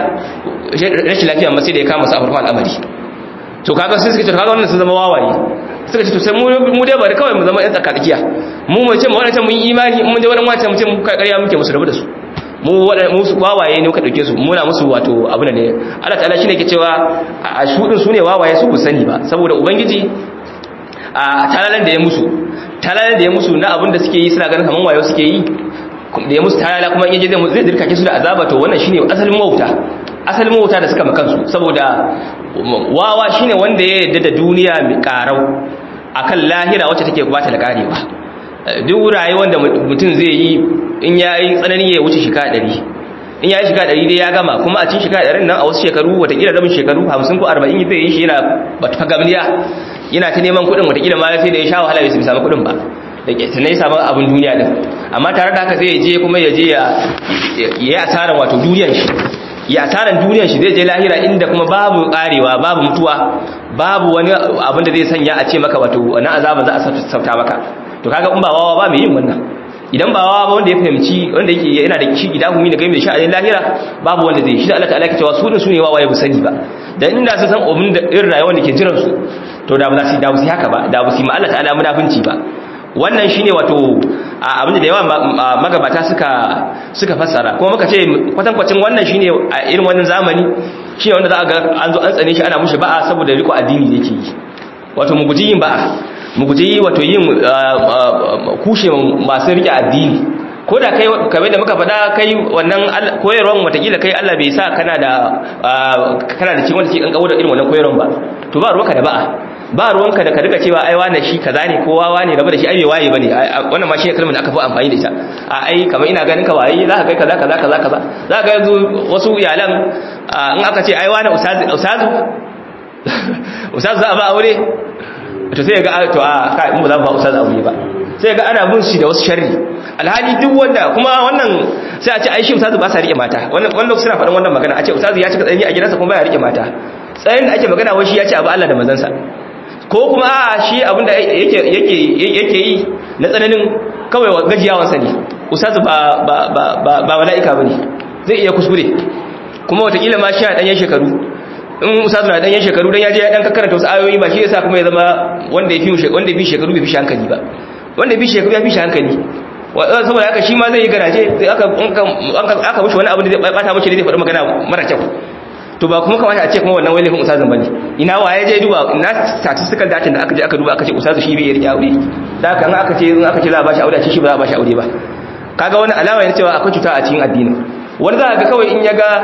rashin lafiya ma sai da ya kama su a farkon al'amari to kaga sai suka ce kaga wannan sun zama wawaye suka ce to sai mu dai bari kawai mu zama yan tsakatsakiya mu mu ce mu wannan mun imani mun je wannan wancan mu ce mu kai ƙarya muke musu rabu da su mu mu su wawaye ne muka dauke su muna musu wato abu ne Allah ta'ala shine ke cewa a shudin su ne wawaye su ku sani ba saboda ubangiji a talalan da ya musu talalan da ya musu na abin da suke yi suna ganin kaman wayo suke yi da ya musu talala kuma in yaje zai zai dirkake su da azaba to wannan shine asalin mawuta asalin mawuta da suka makansu saboda wawa shine wanda ya yarda da duniya mai karau akan lahira wacce take bata da karewa duk rayuwar da mutum zai yi in yayi tsanani ya wuce shika 100 in yayi shika 100 dai ya gama kuma a cikin shika 100 nan a wasu shekaru watakila rabin shekaru 50 ko 40 zai yi shi yana bata fagamliya yana ta neman kuɗin watakila ma sai da ya sha wahala bai samu kuɗin ba da ke tunai sabon abin duniya din amma tare da haka zai je kuma ya je ya yi asaran wato duniyar shi ya asaran duniyar shi zai je lahira inda kuma babu karewa babu mutuwa babu wani abin da zai sanya a ce maka wato wani azaba za a sauta maka to kaga in ba wawa ba mai yin wannan idan ba wawa ba wanda ya fahimci wanda yake yana da kishi gida humi da game da sha'anin lahira babu wanda zai shi da Allah ta'ala ke cewa su din su ne wawaye bu sani ba dan inda sun san abin da irin rayuwar da ke jiran su to da ba za su da ba su haka ba da ba su ma Allah ta'ala munafinci ba wannan shine wato abinda da yawa magabata suka suka fassara kuma muka ce kwatankwacin wannan shine a irin wannan zamani shine wanda za a ga an zo an tsane shi ana mushi ba'a saboda riko addini da yake yi wato mu guji yin ba'a mu guji wato yin kushe masu rike addini ko da kai kamar da muka faɗa kai wannan koyarwan watakila kai Allah bai sa kana da kana da cikin wanda ke kankawo da irin wannan koyarwan ba to ba ruwanka da ba'a ba ruwanka da ka riga cewa ai wane shi kaza ne ko wawa ne rabu da shi ai bai waye bane wannan ma shi kalmar da aka fi amfani da ita a ai kamar ina ganin ka waye za ka kai kaza kaza kaza kaza za ka yanzu wasu iyalan in aka ce ai wane ustazu ustazu ustazu za a ba aure to sai ga to a kai mu za mu ba ustazu aure ba sai ga ana bin shi da wasu sharri alhali duk wanda kuma wannan sai a ce ai shi ustazu ba sa rike mata wannan wannan suna faɗin wannan magana a ce ustazu ya cika tsayi a gidansa kuma baya rike mata tsayin da ake magana wai shi ya ce abu Allah da manzansa ko kuma a shi abinda yake yi na tsananin kawai gajiyawansa ne usazu ba mala'ika ba ne zai iya kuskure kuma watakila ma shi a ɗanyen shekaru in usazu na ɗanyen shekaru don ya je ya ɗan kakkaranta wasu ayoyi ba shi ya sa kuma ya zama wanda ya fi shekaru bai fi shi hankali ba wanda ya fi shekaru ya fi shi hankali saboda haka shi ma zai yi garaje aka mushi wani abu da zai bata mashi da zai faɗi magana mara kyau to ba kuma kamata a ce kuma wannan wai laifin usazin bane ina waye je duba ina statistical data da aka je aka duba aka ce usazu shi bai rike aure da haka in aka ce in aka ce za a bashi aure a ce shi ba za a bashi aure ba kaga wani alama ne cewa akwai cuta a cikin addini wani za ga kawai in ya ga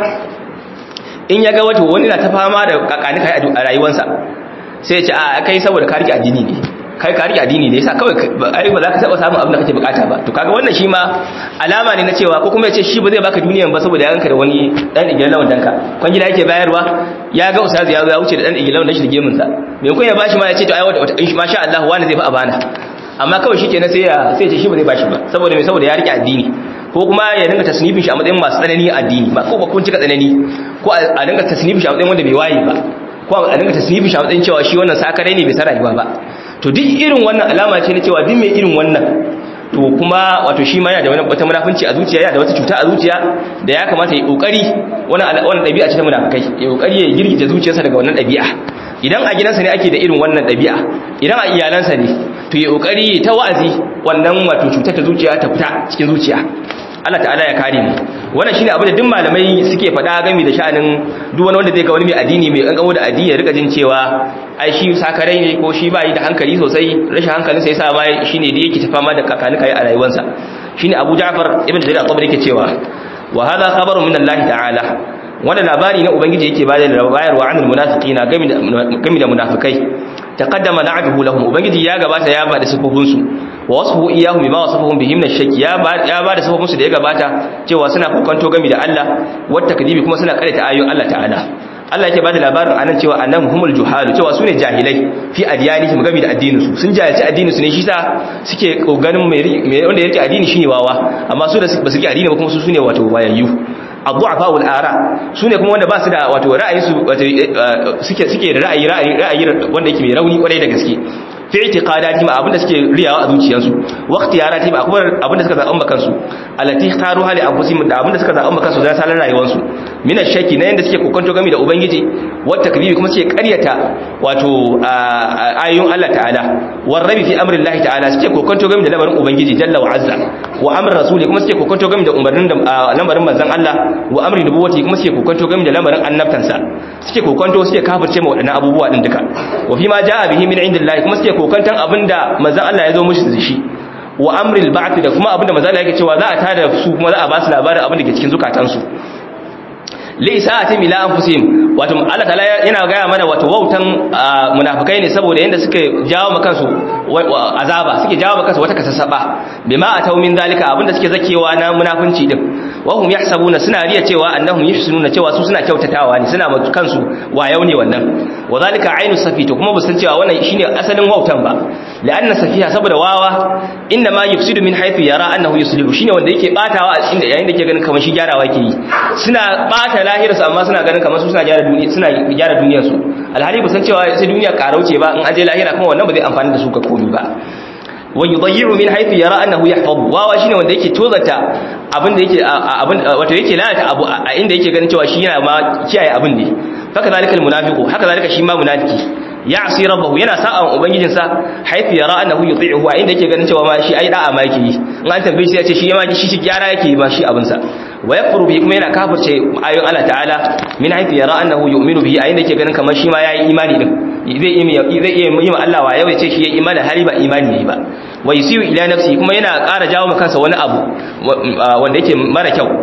in ya ga wato wani na ta fama da kakani kai a rayuwarsa sai ya ce a kai saboda ka rike addini ne kai ka rike addini ne yasa kawai ai ba za ka taba samun abin da kake bukata ba to kaga wannan shi ma alama ne na cewa ko kuma ya ce shi ba zai baka duniyan ba saboda ya ganka da wani dan igilan lawan danka kwan gida yake bayarwa ya ga ustazi ya zo ya wuce da dan igilan dan shi da gemun sa me kun ya bashi ma ya ce to ai wata masha Allah wani zai fa abana amma kawai shikenan sai ya sai ya ce shi ba zai bashi ba saboda me saboda ya rike addini ko kuma ya dinga tasnifin shi a matsayin masu tsanani addini ba ko ba kun cika tsanani ko a dinga tasnifin shi a matsayin wanda bai waye ba ko a dinga tasnifin shi a matsayin cewa shi wannan sakarai ne bai san rayuwa ba to duk irin wannan alama ce na cewa duk mai irin wannan to kuma wato shi ma yana da wata munafunci a zuciya yana da wata cuta a zuciya da ya kamata ya kokari wannan wannan dabi'a ce ta munafikai ya kokari ya girgije zuciyarsa daga wannan dabi'a idan a gidansa ne ake da irin wannan dabi'a idan a iyalansa ne to ya kokari ta wa'azi wannan wato cutar ta zuciya ta fita cikin zuciya Allah ta'ala ya kare mu wannan shine abin da duk malamai suke faɗa game da sha'anin duk wani wanda zai ga wani mai addini mai kankamo da addini ya rika jin cewa ai shi sakarai ne ko shi bai da hankali sosai rashin hankalin sai yasa ma shine da yake tafa ma da kakanika a rayuwarsa shine Abu Ja'far ibn Jarir al-Tabari yake cewa wa hadha khabarun min Allah ta'ala wannan labari na ubangiji yake bayar da bayarwa anil munafiqina game da game da munafikai taqaddama na'atuhu lahum ubangiji ya gabata ya bada sifofin su wa wasfuhu iyyahum bima wasafuhum bihim min shakki ya ba ya bada sifofin su da ya gabata cewa suna kokanto game da Allah wat takdibi kuma suna karanta ayoyin Allah ta'ala Allah yake bada labarin anan cewa annahum humul juhalu cewa sune jahilai fi adyanihim game da addinin su sun jahilci addinin su ne shi sa suke koganin mai wanda yake addini shine wawa amma su da basu rike addini ba kuma su sune wato wayayyu abu'afa wal ara sune kuma wanda ba su da wato ra'ayi su wato suke suke da ra'ayi ra'ayi ra'ayi wanda yake mai rauni kwarai da gaske fi i'tiqadati ma abinda suke riyawa a zuciyarsu wa ikhtiyarati ma kuma abinda suka zaɓa kansu allati kharu hali anfusihim da abinda suka zaɓa kansu da salan rayuwarsu min ash-shaki na yanda suke kokonto game da ubangiji wa takdibi kuma suke ƙaryata wato ayoyin Allah ta'ala war rabi fi amri Allah ta'ala suke kokonto game da lamarin ubangiji jalla wa azza wa amri rasuli kuma suke kokonto game da umarnin da lamarin manzon Allah wa amri nubuwati kuma suke kokonto game da lamarin annabtansa suke kokonto suke kafirce ma wadannan abubuwa din duka wa fi ma jaa bihi min indillahi kuma suke kokonton abinda manzon Allah ya zo mushi da shi wa amril ba'th da kuma abinda manzon Allah yake cewa za a tada su kuma za a ba su labarin abin da ke cikin zukatansu lisa'ati mila anfusihim wato Allah ta'ala yana gaya mana wato wautan munafikai ne saboda yanda suke jawo maka kansu azaba suke jawo maka kansu wata kasasaba bima atau min dalika abinda suke zakewa na munafunci din wa hum yahsabuna suna riya cewa annahum yuhsinuna cewa su suna kyautatawa ne suna maka kansu wayau ne wannan wa zalika ainu safito kuma busan cewa wannan shine asalin wautan ba la'anna safiha saboda wawa inna ma yufsidu min haythu yara annahu yuslihu shine wanda yake batawa a cikin yayin da yake ganin kamar shi gyarawa ke yi suna bata lahirarsu amma suna ganin kamar su suna gyara duniya suna gyara duniyar su alhali ba san cewa sai duniya karauce ba in aje lahira kuma wannan ba zai amfani da su ga komai ba wa yudayyi'u min haythu yara annahu yahfaz wawa shine wanda yake tozata abin da yake abin wato yake lalata abu a inda yake ganin cewa shi yana ma kiyaye abin ne haka zalika almunafiqu haka zalika shi ma munafiki ya'si rabbahu yana sa'a ubangijinsa haythu yara annahu yuti'uhu a inda yake ganin cewa ma shi ai da'a ma yake yi in an tambaye shi ya ce shi ma shi shi gyara yake ma shi abin sa wa yakfuru bi kuma yana kafirce ayoyin Allah ta'ala min haythu yara annahu yu'minu bihi a inda yake ganin kamar shi ma yayi imani din zai iya zai iya yi Allah wa yau ya ce shi yayi imani hali ba imani ne ba wa yusiu ila nafsi kuma yana ƙara jawo maka kansa wani abu wanda yake mara kyau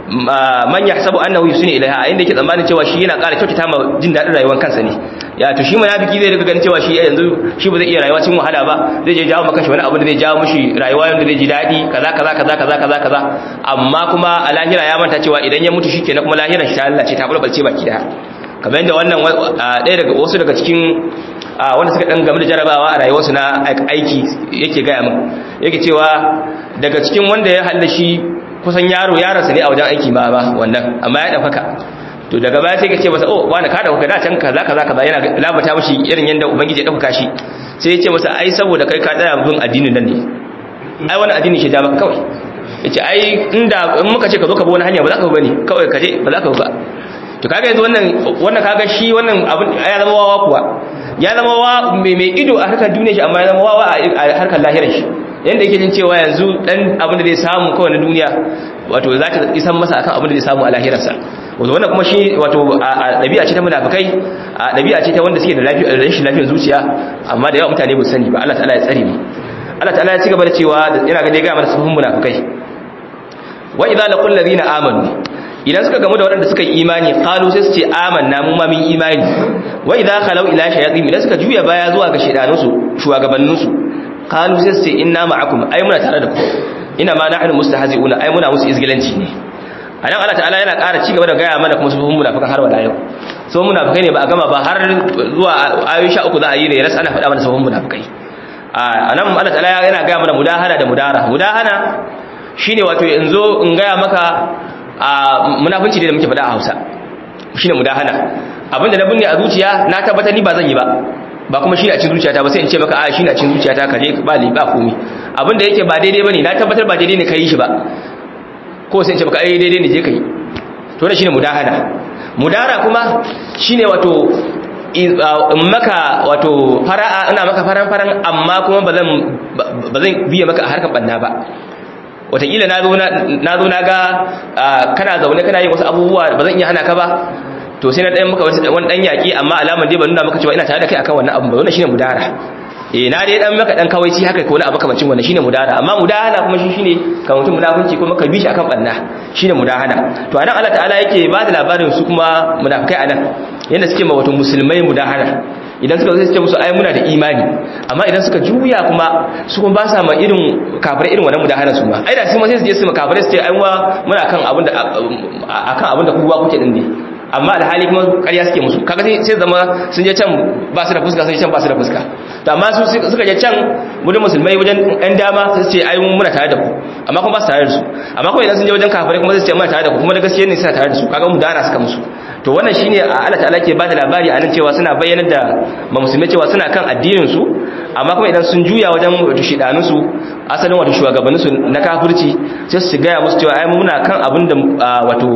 man yahsabu annahu yusini ilaiha inda yake tsammanin cewa shi yana ƙara kyautata ma jin daɗin rayuwar kansa ne ya to shi munafiki zai riga ganin cewa shi yanzu shi ba zai iya rayuwa cikin wahala ba zai je jawo maka shi wani abu da zai jawo mishi rayuwa yanda zai ji daɗi kaza kaza kaza kaza kaza kaza amma kuma a lahira ya manta cewa idan ya mutu shikenan kuma lahirar shi ta Allah ce ta bulbalce baki daya kamar yadda wannan ɗaya daga wasu daga cikin wanda suka dan game da jarabawa a rayuwarsu na aiki yake gaya min yake cewa daga cikin wanda ya halla shi kusan yaro yaransa ne a wajen aiki ma ba wannan amma ya ɗaukaka to daga baya sai ka ce masa oh wani ka ɗaukaka da can kaza kaza kaza yana labata mashi irin yadda ubangiji ya ɗaukaka shi sai ya ce masa ai saboda kai ka tsaya bin addinin nan ne ai wani addini shi da maka kawai ya ce ai inda in muka ce ka zo ka bi wani hanya ba za ka bi bane kawai ka je ba za ka bi ba to kaga yanzu wannan wannan kaga shi wannan abin ya zama wawa kuwa ya zama wa mai ido a harkar duniya shi amma ya zama wawa a harkar lahirar shi yanda yake jin cewa yanzu dan abin da zai samu kawai na duniya wato za ta isan masa akan abin da zai samu a lahirarsa wato wannan kuma shi wato a ɗabi'a ce ta munafikai a ɗabi'a ce ta wanda suke da lafiya rashin lafiyar zuciya amma da yawa mutane ba sani ba Allah ta'ala ya tsare mu Allah ta'ala ya ci gaba da cewa yana ga dai ga mana sufun munafikai wa idza laqul ladina amanu idan suka gamu da waɗanda suka yi imani qalu sai su ce amanna mu ma mun imani wa idza khalau ila shayatin idan suka juya baya zuwa ga shedanunsu shugabanninsu qalu sai su ce inna ma'akum ai muna tare da ku ina ma nahnu mustahzi'una ai muna musu izgilanci ne anan Allah ta'ala yana ƙara ci gaba da gaya mana kuma sufufin munafikan har wala yau so munafikai ne ba a gama ba har zuwa ayoyi 13 za a yi ne ras ana faɗa mana sufufin munafikai anan Allah ta'ala yana gaya mana mudahana da mudara mudahana shine wato yanzu in gaya maka a munafunci da muke faɗa a Hausa shine mudahana abinda na binne a zuciya na tabbata ni ba zan yi ba ba kuma shi a cikin zuciyata ba sai in ce maka a shi a cikin zuciyata ka je ba li ba komi abinda yake ba daidai bane na tabbatar ba daidai ne kai shi ba ko sai in ce maka ai daidai ne je kai to ne shine mudahana mudara kuma shine wato in maka wato fara'a ina maka faran faran amma kuma ba zan ba zan biye maka a harkar banna ba watakila na zo na ga kana zaune kana yin wasu abubuwa ba zan iya hana ka ba to sai na ɗayan maka wani ɗan yaƙi amma alamar dai ba nuna maka cewa ina tare da kai akan wannan abin ba wannan shine mudara eh na dai dan maka dan kawaici haka ko wani abu kamancin wannan shine mudara amma mudahana kuma shi shine kan mutum munafunci kuma ka bi shi akan banna shine mudahana to anan Allah ta'ala yake ba da labarin su kuma munafikai anan yanda suke ma wato musulmai mudahana idan suka zai ce musu ai muna da imani amma idan suka juya kuma su kuma ba sa ma irin kafirai irin wannan mudahana su ma ai da su ma sai su je su ma kafirai su ce ai muna kan abin da akan abin da ku ba kuke din ne amma alhali kuma ƙarya suke musu kaga sai zama sun je can ba su da fuska sun je can ba su da fuska to amma su suka je can wajen musulmai wajen ɗan dama su ce ai muna tare da ku amma kuma ba su tare da su amma kuma idan sun je wajen kafirai kuma su ce muna tare da ku kuma da gaskiya ne suna tare da su kaga mu dana suka musu to wannan shine Allah ta'ala ke bada labari anan cewa suna bayyana da ma musulmai cewa suna kan addinin su amma kuma idan sun juya wajen wato shidanun su asalin wato shugabannin su na kafirci sai su gaya musu cewa ai muna kan abin da wato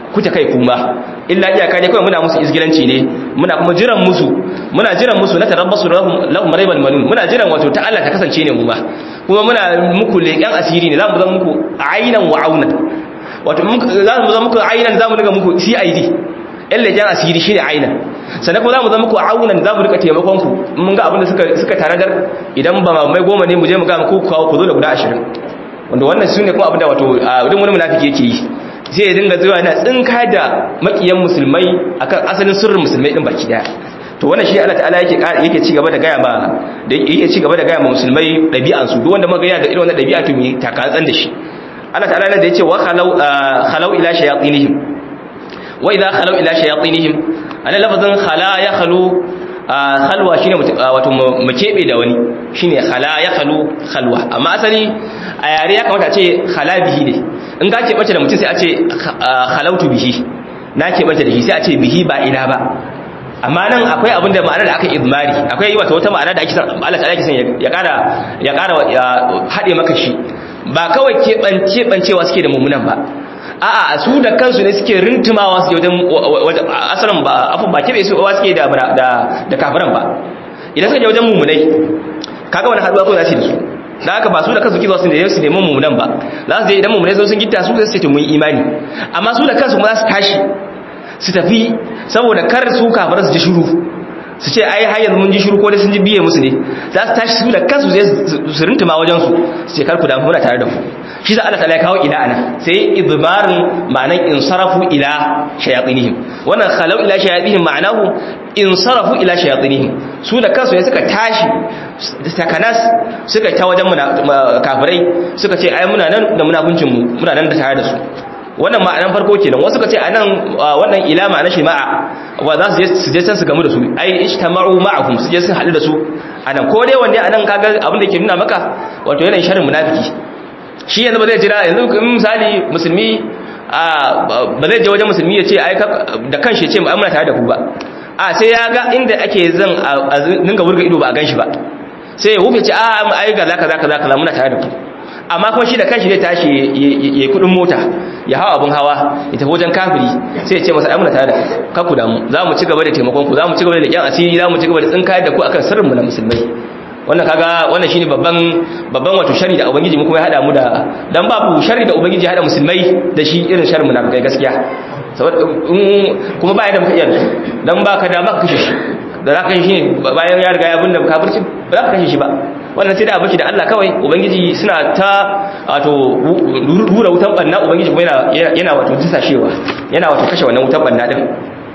kuta kai kuma illa iyaka ne kawai muna musu izgilanci ne muna kuma jiran musu muna jiran musu na tarabbasu lahum raibal manun muna jiran wato ta Allah ta kasance ne mu ba kuma muna muku leƙen asiri ne zamu zama muku ainan wa aunan wato za mu zama muku ainan za mu riga muku CID yan leƙen asiri shine ainan sannan kuma za mu zama muku aunan za mu rika taimakon ku mun ga abin da suka suka tanadar idan ba mai goma ne mu je mu ga ku kawo ku zo da guda 20 wanda wannan sune kuma abin da wato duk wani munafiki yake yi sai ya dinga zuwa yana tsinka da makiyan musulmai akan asalin sirrin musulmai din baki daya to wannan shi Allah ta'ala yake yake ci gaba da gaya ma da yake ci gaba da gaya ma musulmai dabi'an su duk wanda muga yana da irin wannan dabi'a to mu takatsan da shi Allah ta'ala ne da yace wa khalau khalau ila shayatinihim wa idha khalau ila shayatinihim ana lafazin khala ya khalu khalwa shine wato mu kebe da wani shine khala ya khalu khalwa amma asali a yare ya kamata a ce khala bihi ne in ka keɓace da mutum sai a ce halautu bihi na keɓace da shi sai a ce bihi ba ila ba amma nan akwai abin da ma'anar da aka izmari akwai yi wata wata ma'ana da ake san Allah ta ake san ya ƙara ya ƙara haɗe maka shi ba kawai keɓancewa suke da mummunan ba a'a su da kansu ne suke rintumawa suke wajen asalin ba afin ba keɓe su suke da da kafiran ba idan suka je wajen mummunai kaga wani haɗuwa kawai za su da su da haka ba su da kansu kizo su ne su neman mummunan ba za su je idan mummunai sun gitta su zai ce mun imani amma su da kansu kuma za su tashi su tafi saboda kar su kafar su ji shiru su ce ai har yanzu mun ji shiru ko dai sun ji biye musu ne za su tashi su da kansu zai su rintuma wajen su su ce kar ku da muna tare da ku shi za Allah ta'ala ya kawo ila ana sai idbarin ma'anan insarafu ila shayatinihim wannan khalau ila shayatinihim ma'anahu insarafu ila shayatinihim su da kansu ne suka tashi takanas suka ta wajen kafirai suka ce ai muna nan da munafincin mu muna nan da tare da su wannan ma'anan farko kenan wasu suka ce anan wannan ila ma'anar shi ma'a wa za su je su je san su gamu da su ai ijtama'u ma'ahum su je sun haɗu da su anan ko dai wanda anan kaga abin da ke nuna maka wato yanayin sharrin munafiki shi yanzu ba zai jira yanzu misali musulmi ba zai je wajen musulmi ya ce da kan shi ce muna tare da ku ba a sai ya ga inda ake zan a dinga wurga ido ba a gan shi ba sai ya wuce ce a ai ga zaka zaka zaka muna tare da ku amma kuma shi da kanshi zai tashi ya yi kudin mota ya hawa abin hawa ya tafi wajen kafiri sai ya ce masa ai muna tare da ka ku damu za mu ci gaba da taimakon ku za mu ci gaba da leƙen asiri za mu ci gaba da tsinkayar da ku akan sirrinmu na musulmai wannan kaga wannan shine babban babban wato shari da ubangiji mu kuma ya hada mu da dan babu shari da ubangiji ya hada musulmai da shi irin sharrin munafikai gaskiya saboda kuma ba da muka iya dan baka da maka kashe shi da zaka shi bayan ya riga ya binne kafirci ba za ka kashe shi ba wannan sai da abinci da Allah kawai ubangiji suna ta wato rura wutan banna ubangiji kuma yana yana wato disashewa yana wato kashe wannan wutan banna din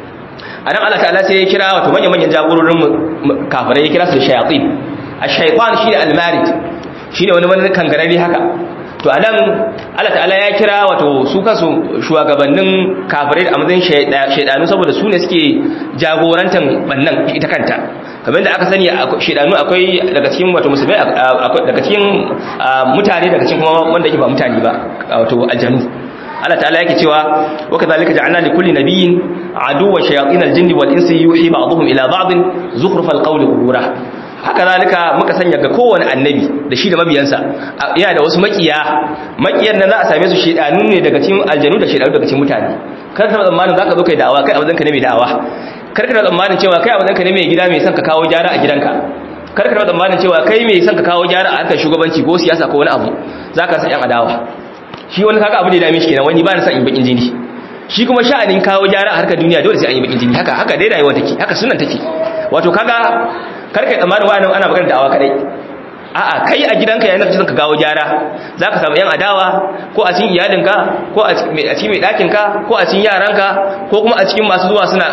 anan Allah ta'ala sai ya kira wato manyan manyan jagororin kafirai ya kira su da shayatin ash-shaytan shine al-marid shine wani wani kangarare haka to anan Allah ta'ala ya kira wato su kansu shugabannin kafirai a matsayin shaydanu saboda su ne suke jagorantan bannan ita kanta kamar da aka sani shaydanu akwai daga cikin wato musulmai daga cikin mutane daga cikin kuma wanda yake ba mutane ba wato aljanu Allah ta'ala yake cewa wa kadhalika ja'alna li kulli nabiyyin aduwwan shayatin al-jinni wal insi yuhi ba'dhum ila ba'd zukhrufal qawli ghurura haka zalika muka sanya ga kowane annabi da shi da mabiyansa yana da wasu makiya makiyan nan za a same su shedanu ne daga cikin aljanu da shedanu daga cikin mutane kar ka tsammanin zaka zo kai da'awa kai abin ka ne mai da'awa kar ka tsammanin cewa kai abin ka ne mai gida mai son ka kawo gyara a gidanka kar ka tsammanin cewa kai mai son ka kawo gyara a harkar shugabanci ko siyasa ko wani abu zaka san yan adawa shi wani kaga abu da ya dame shi kenan wani ba na son in bakin jini shi kuma sha'anin kawo gyara a harkar duniya dole sai an yi bakin jini haka haka dai rayuwa take haka sunan take wato kaga karka tsammanin wa'annan ana magana da'awa kadai a'a kai a gidanka yayin da kake ka gawo gyara zaka samu yan adawa ko a cikin iyalinka ko a cikin mai dakin ka ko a cikin yaranka ko kuma a cikin masu zuwa suna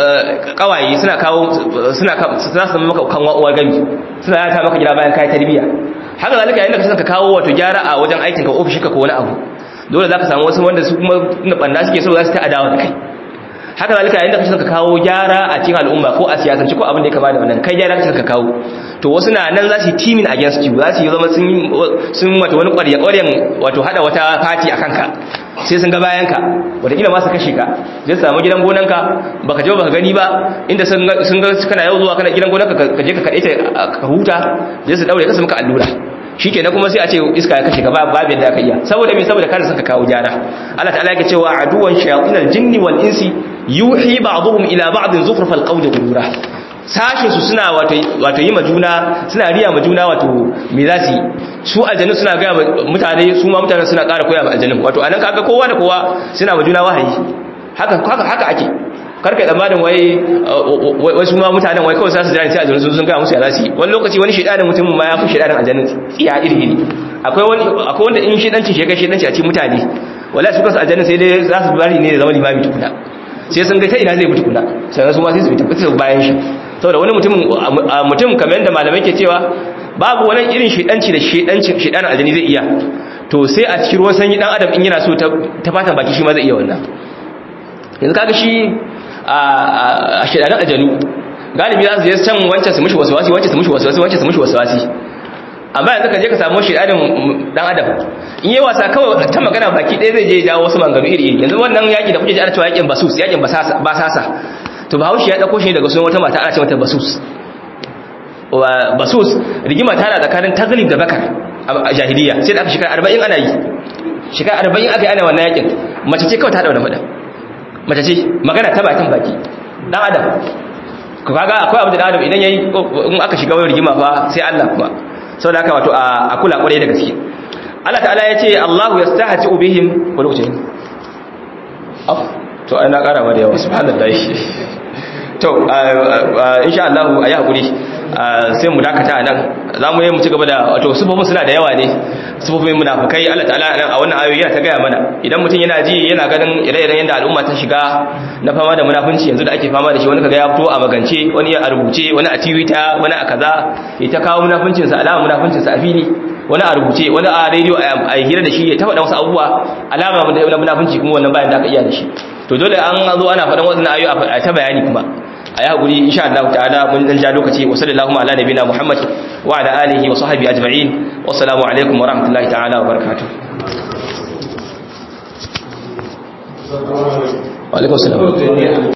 kawaye suna kawo suna suna samu maka kan uwar gami suna yata maka gida bayan kai tarbiya haka zalika yayin da kake ka kawo wato gyara a wajen aikin ka ofishinka ko wani abu dole zaka samu wasu wanda su kuma banda suke so za su ta adawa da kai haka zalika yayin da kace ka kawo gyara a cikin al'umma ko a siyasance ko abin da ya kama da wannan kai gyara kace ka kawo to wasu na nan za su yi teaming against you za su yi zama sun sun wato wani ƙwarya ƙwaryan wato hada wata party akan ka sai sun ga bayan ka wataƙila ma su kashe ka zai samu gidan gonanka baka je baka gani ba inda sun ga kana yau zuwa kana gidan gonanka ka je ka kaɗe ta ka huta zai su daure ka su maka allura shikenan kuma sai a ce iska ya kashe ka ba babin da aka iya saboda me saboda kada suka kawo gyara Allah ta'ala yake cewa aduwan shayatinal jinni wal insi yuhi ba'dhum ila ba'din zukhrufal qawli ghurura sashin su suna wato wato yi majuna suna riya majuna wato me za su yi su aljannu suna ga mutane su ma mutane suna ƙara koya ma aljannu wato anan kaga kowa da kowa suna majuna wahayi haka haka haka ake karka tsammanin wai wai su ma mutanen wai kawai sasu jira sai aljannu sun sun ga musu ya za su yi wani lokaci wani shedanin mutum ma ya fi shedanin aljannu tsiya iri iri akwai wani akwai wanda in shedancin shi ya kai shedanci a cikin mutane wallahi su kansu aljannu sai dai za su bari ne da zama limami tukuna sai sun ga ta ina zai mutu kula sai su ma sai su bi tabbata bayan shi saboda wani mutum mutum kamar yadda malamai ke cewa babu wani irin shedanci da shedancin shedanin aljani zai iya to sai a cikin ruwan sanyi dan adam in yana so ta fatan baki shi ma zai iya wannan yanzu kaga shi a shedanin aljanu galibi za su je can wancan su mushi waswasi wancan su mushi waswasi wancan su mushi waswasi amma yanzu ka je ka samu shedanin dan adam in yi wasa kawai ta magana baki ɗaya zai je jawo wasu manganu iri iri yanzu wannan yaki da kuke ji ana cewa yakin basus yakin basasa to bahaushe ya dauko shi daga sunan wata mata ana ce mata basus basus rigima ta na tsakanin taglib da bakar a jahiliya sai da aka shekara arba'in ana yi shekara arba'in aka yi ana wannan yakin mace ce kawai ta dauna faɗa mace ce magana ta bakin baki dan adam ku kaga akwai abu da adam idan yayi in aka shiga wani rigima fa sai Allah kuma saboda haka wato a kula kwarai da gaske Allah ta'ala ya ce Allahu yastahzi bihim wani wuce af to ai na kara ma da yawa subhanallahi to insha Allah ayi hakuri sai mu dakata nan zamu yi mu ci gaba da wato sufofin suna da yawa ne sufofin munafikai Allah ta'ala nan a wannan ayoyi yana ta gaya mana idan mutum yana ji yana ganin ire-iren yanda al'umma ta shiga na fama da munafunci yanzu da ake fama da shi wani kaga ya fito a magance wani a rubuce wani a twitter wani a kaza ya ta kawo munafuncin sa alama munafuncin sa a fili wani a rubuce wani a rediyo a hira da shi ya ta faɗa wasu abubuwa alama na munafunci kuma wannan bayan da aka iya da shi to dole an zo ana faɗan wasu ayoyi a ta bayani kuma a yi haƙuri insha Allah ta'ala mun dan ja lokaci wa sallallahu ala nabina Muhammad wa ala alihi wa sahbihi ajma'in wassalamu alaikum wa rahmatullahi ta'ala wa barakatuh wa alaikum salam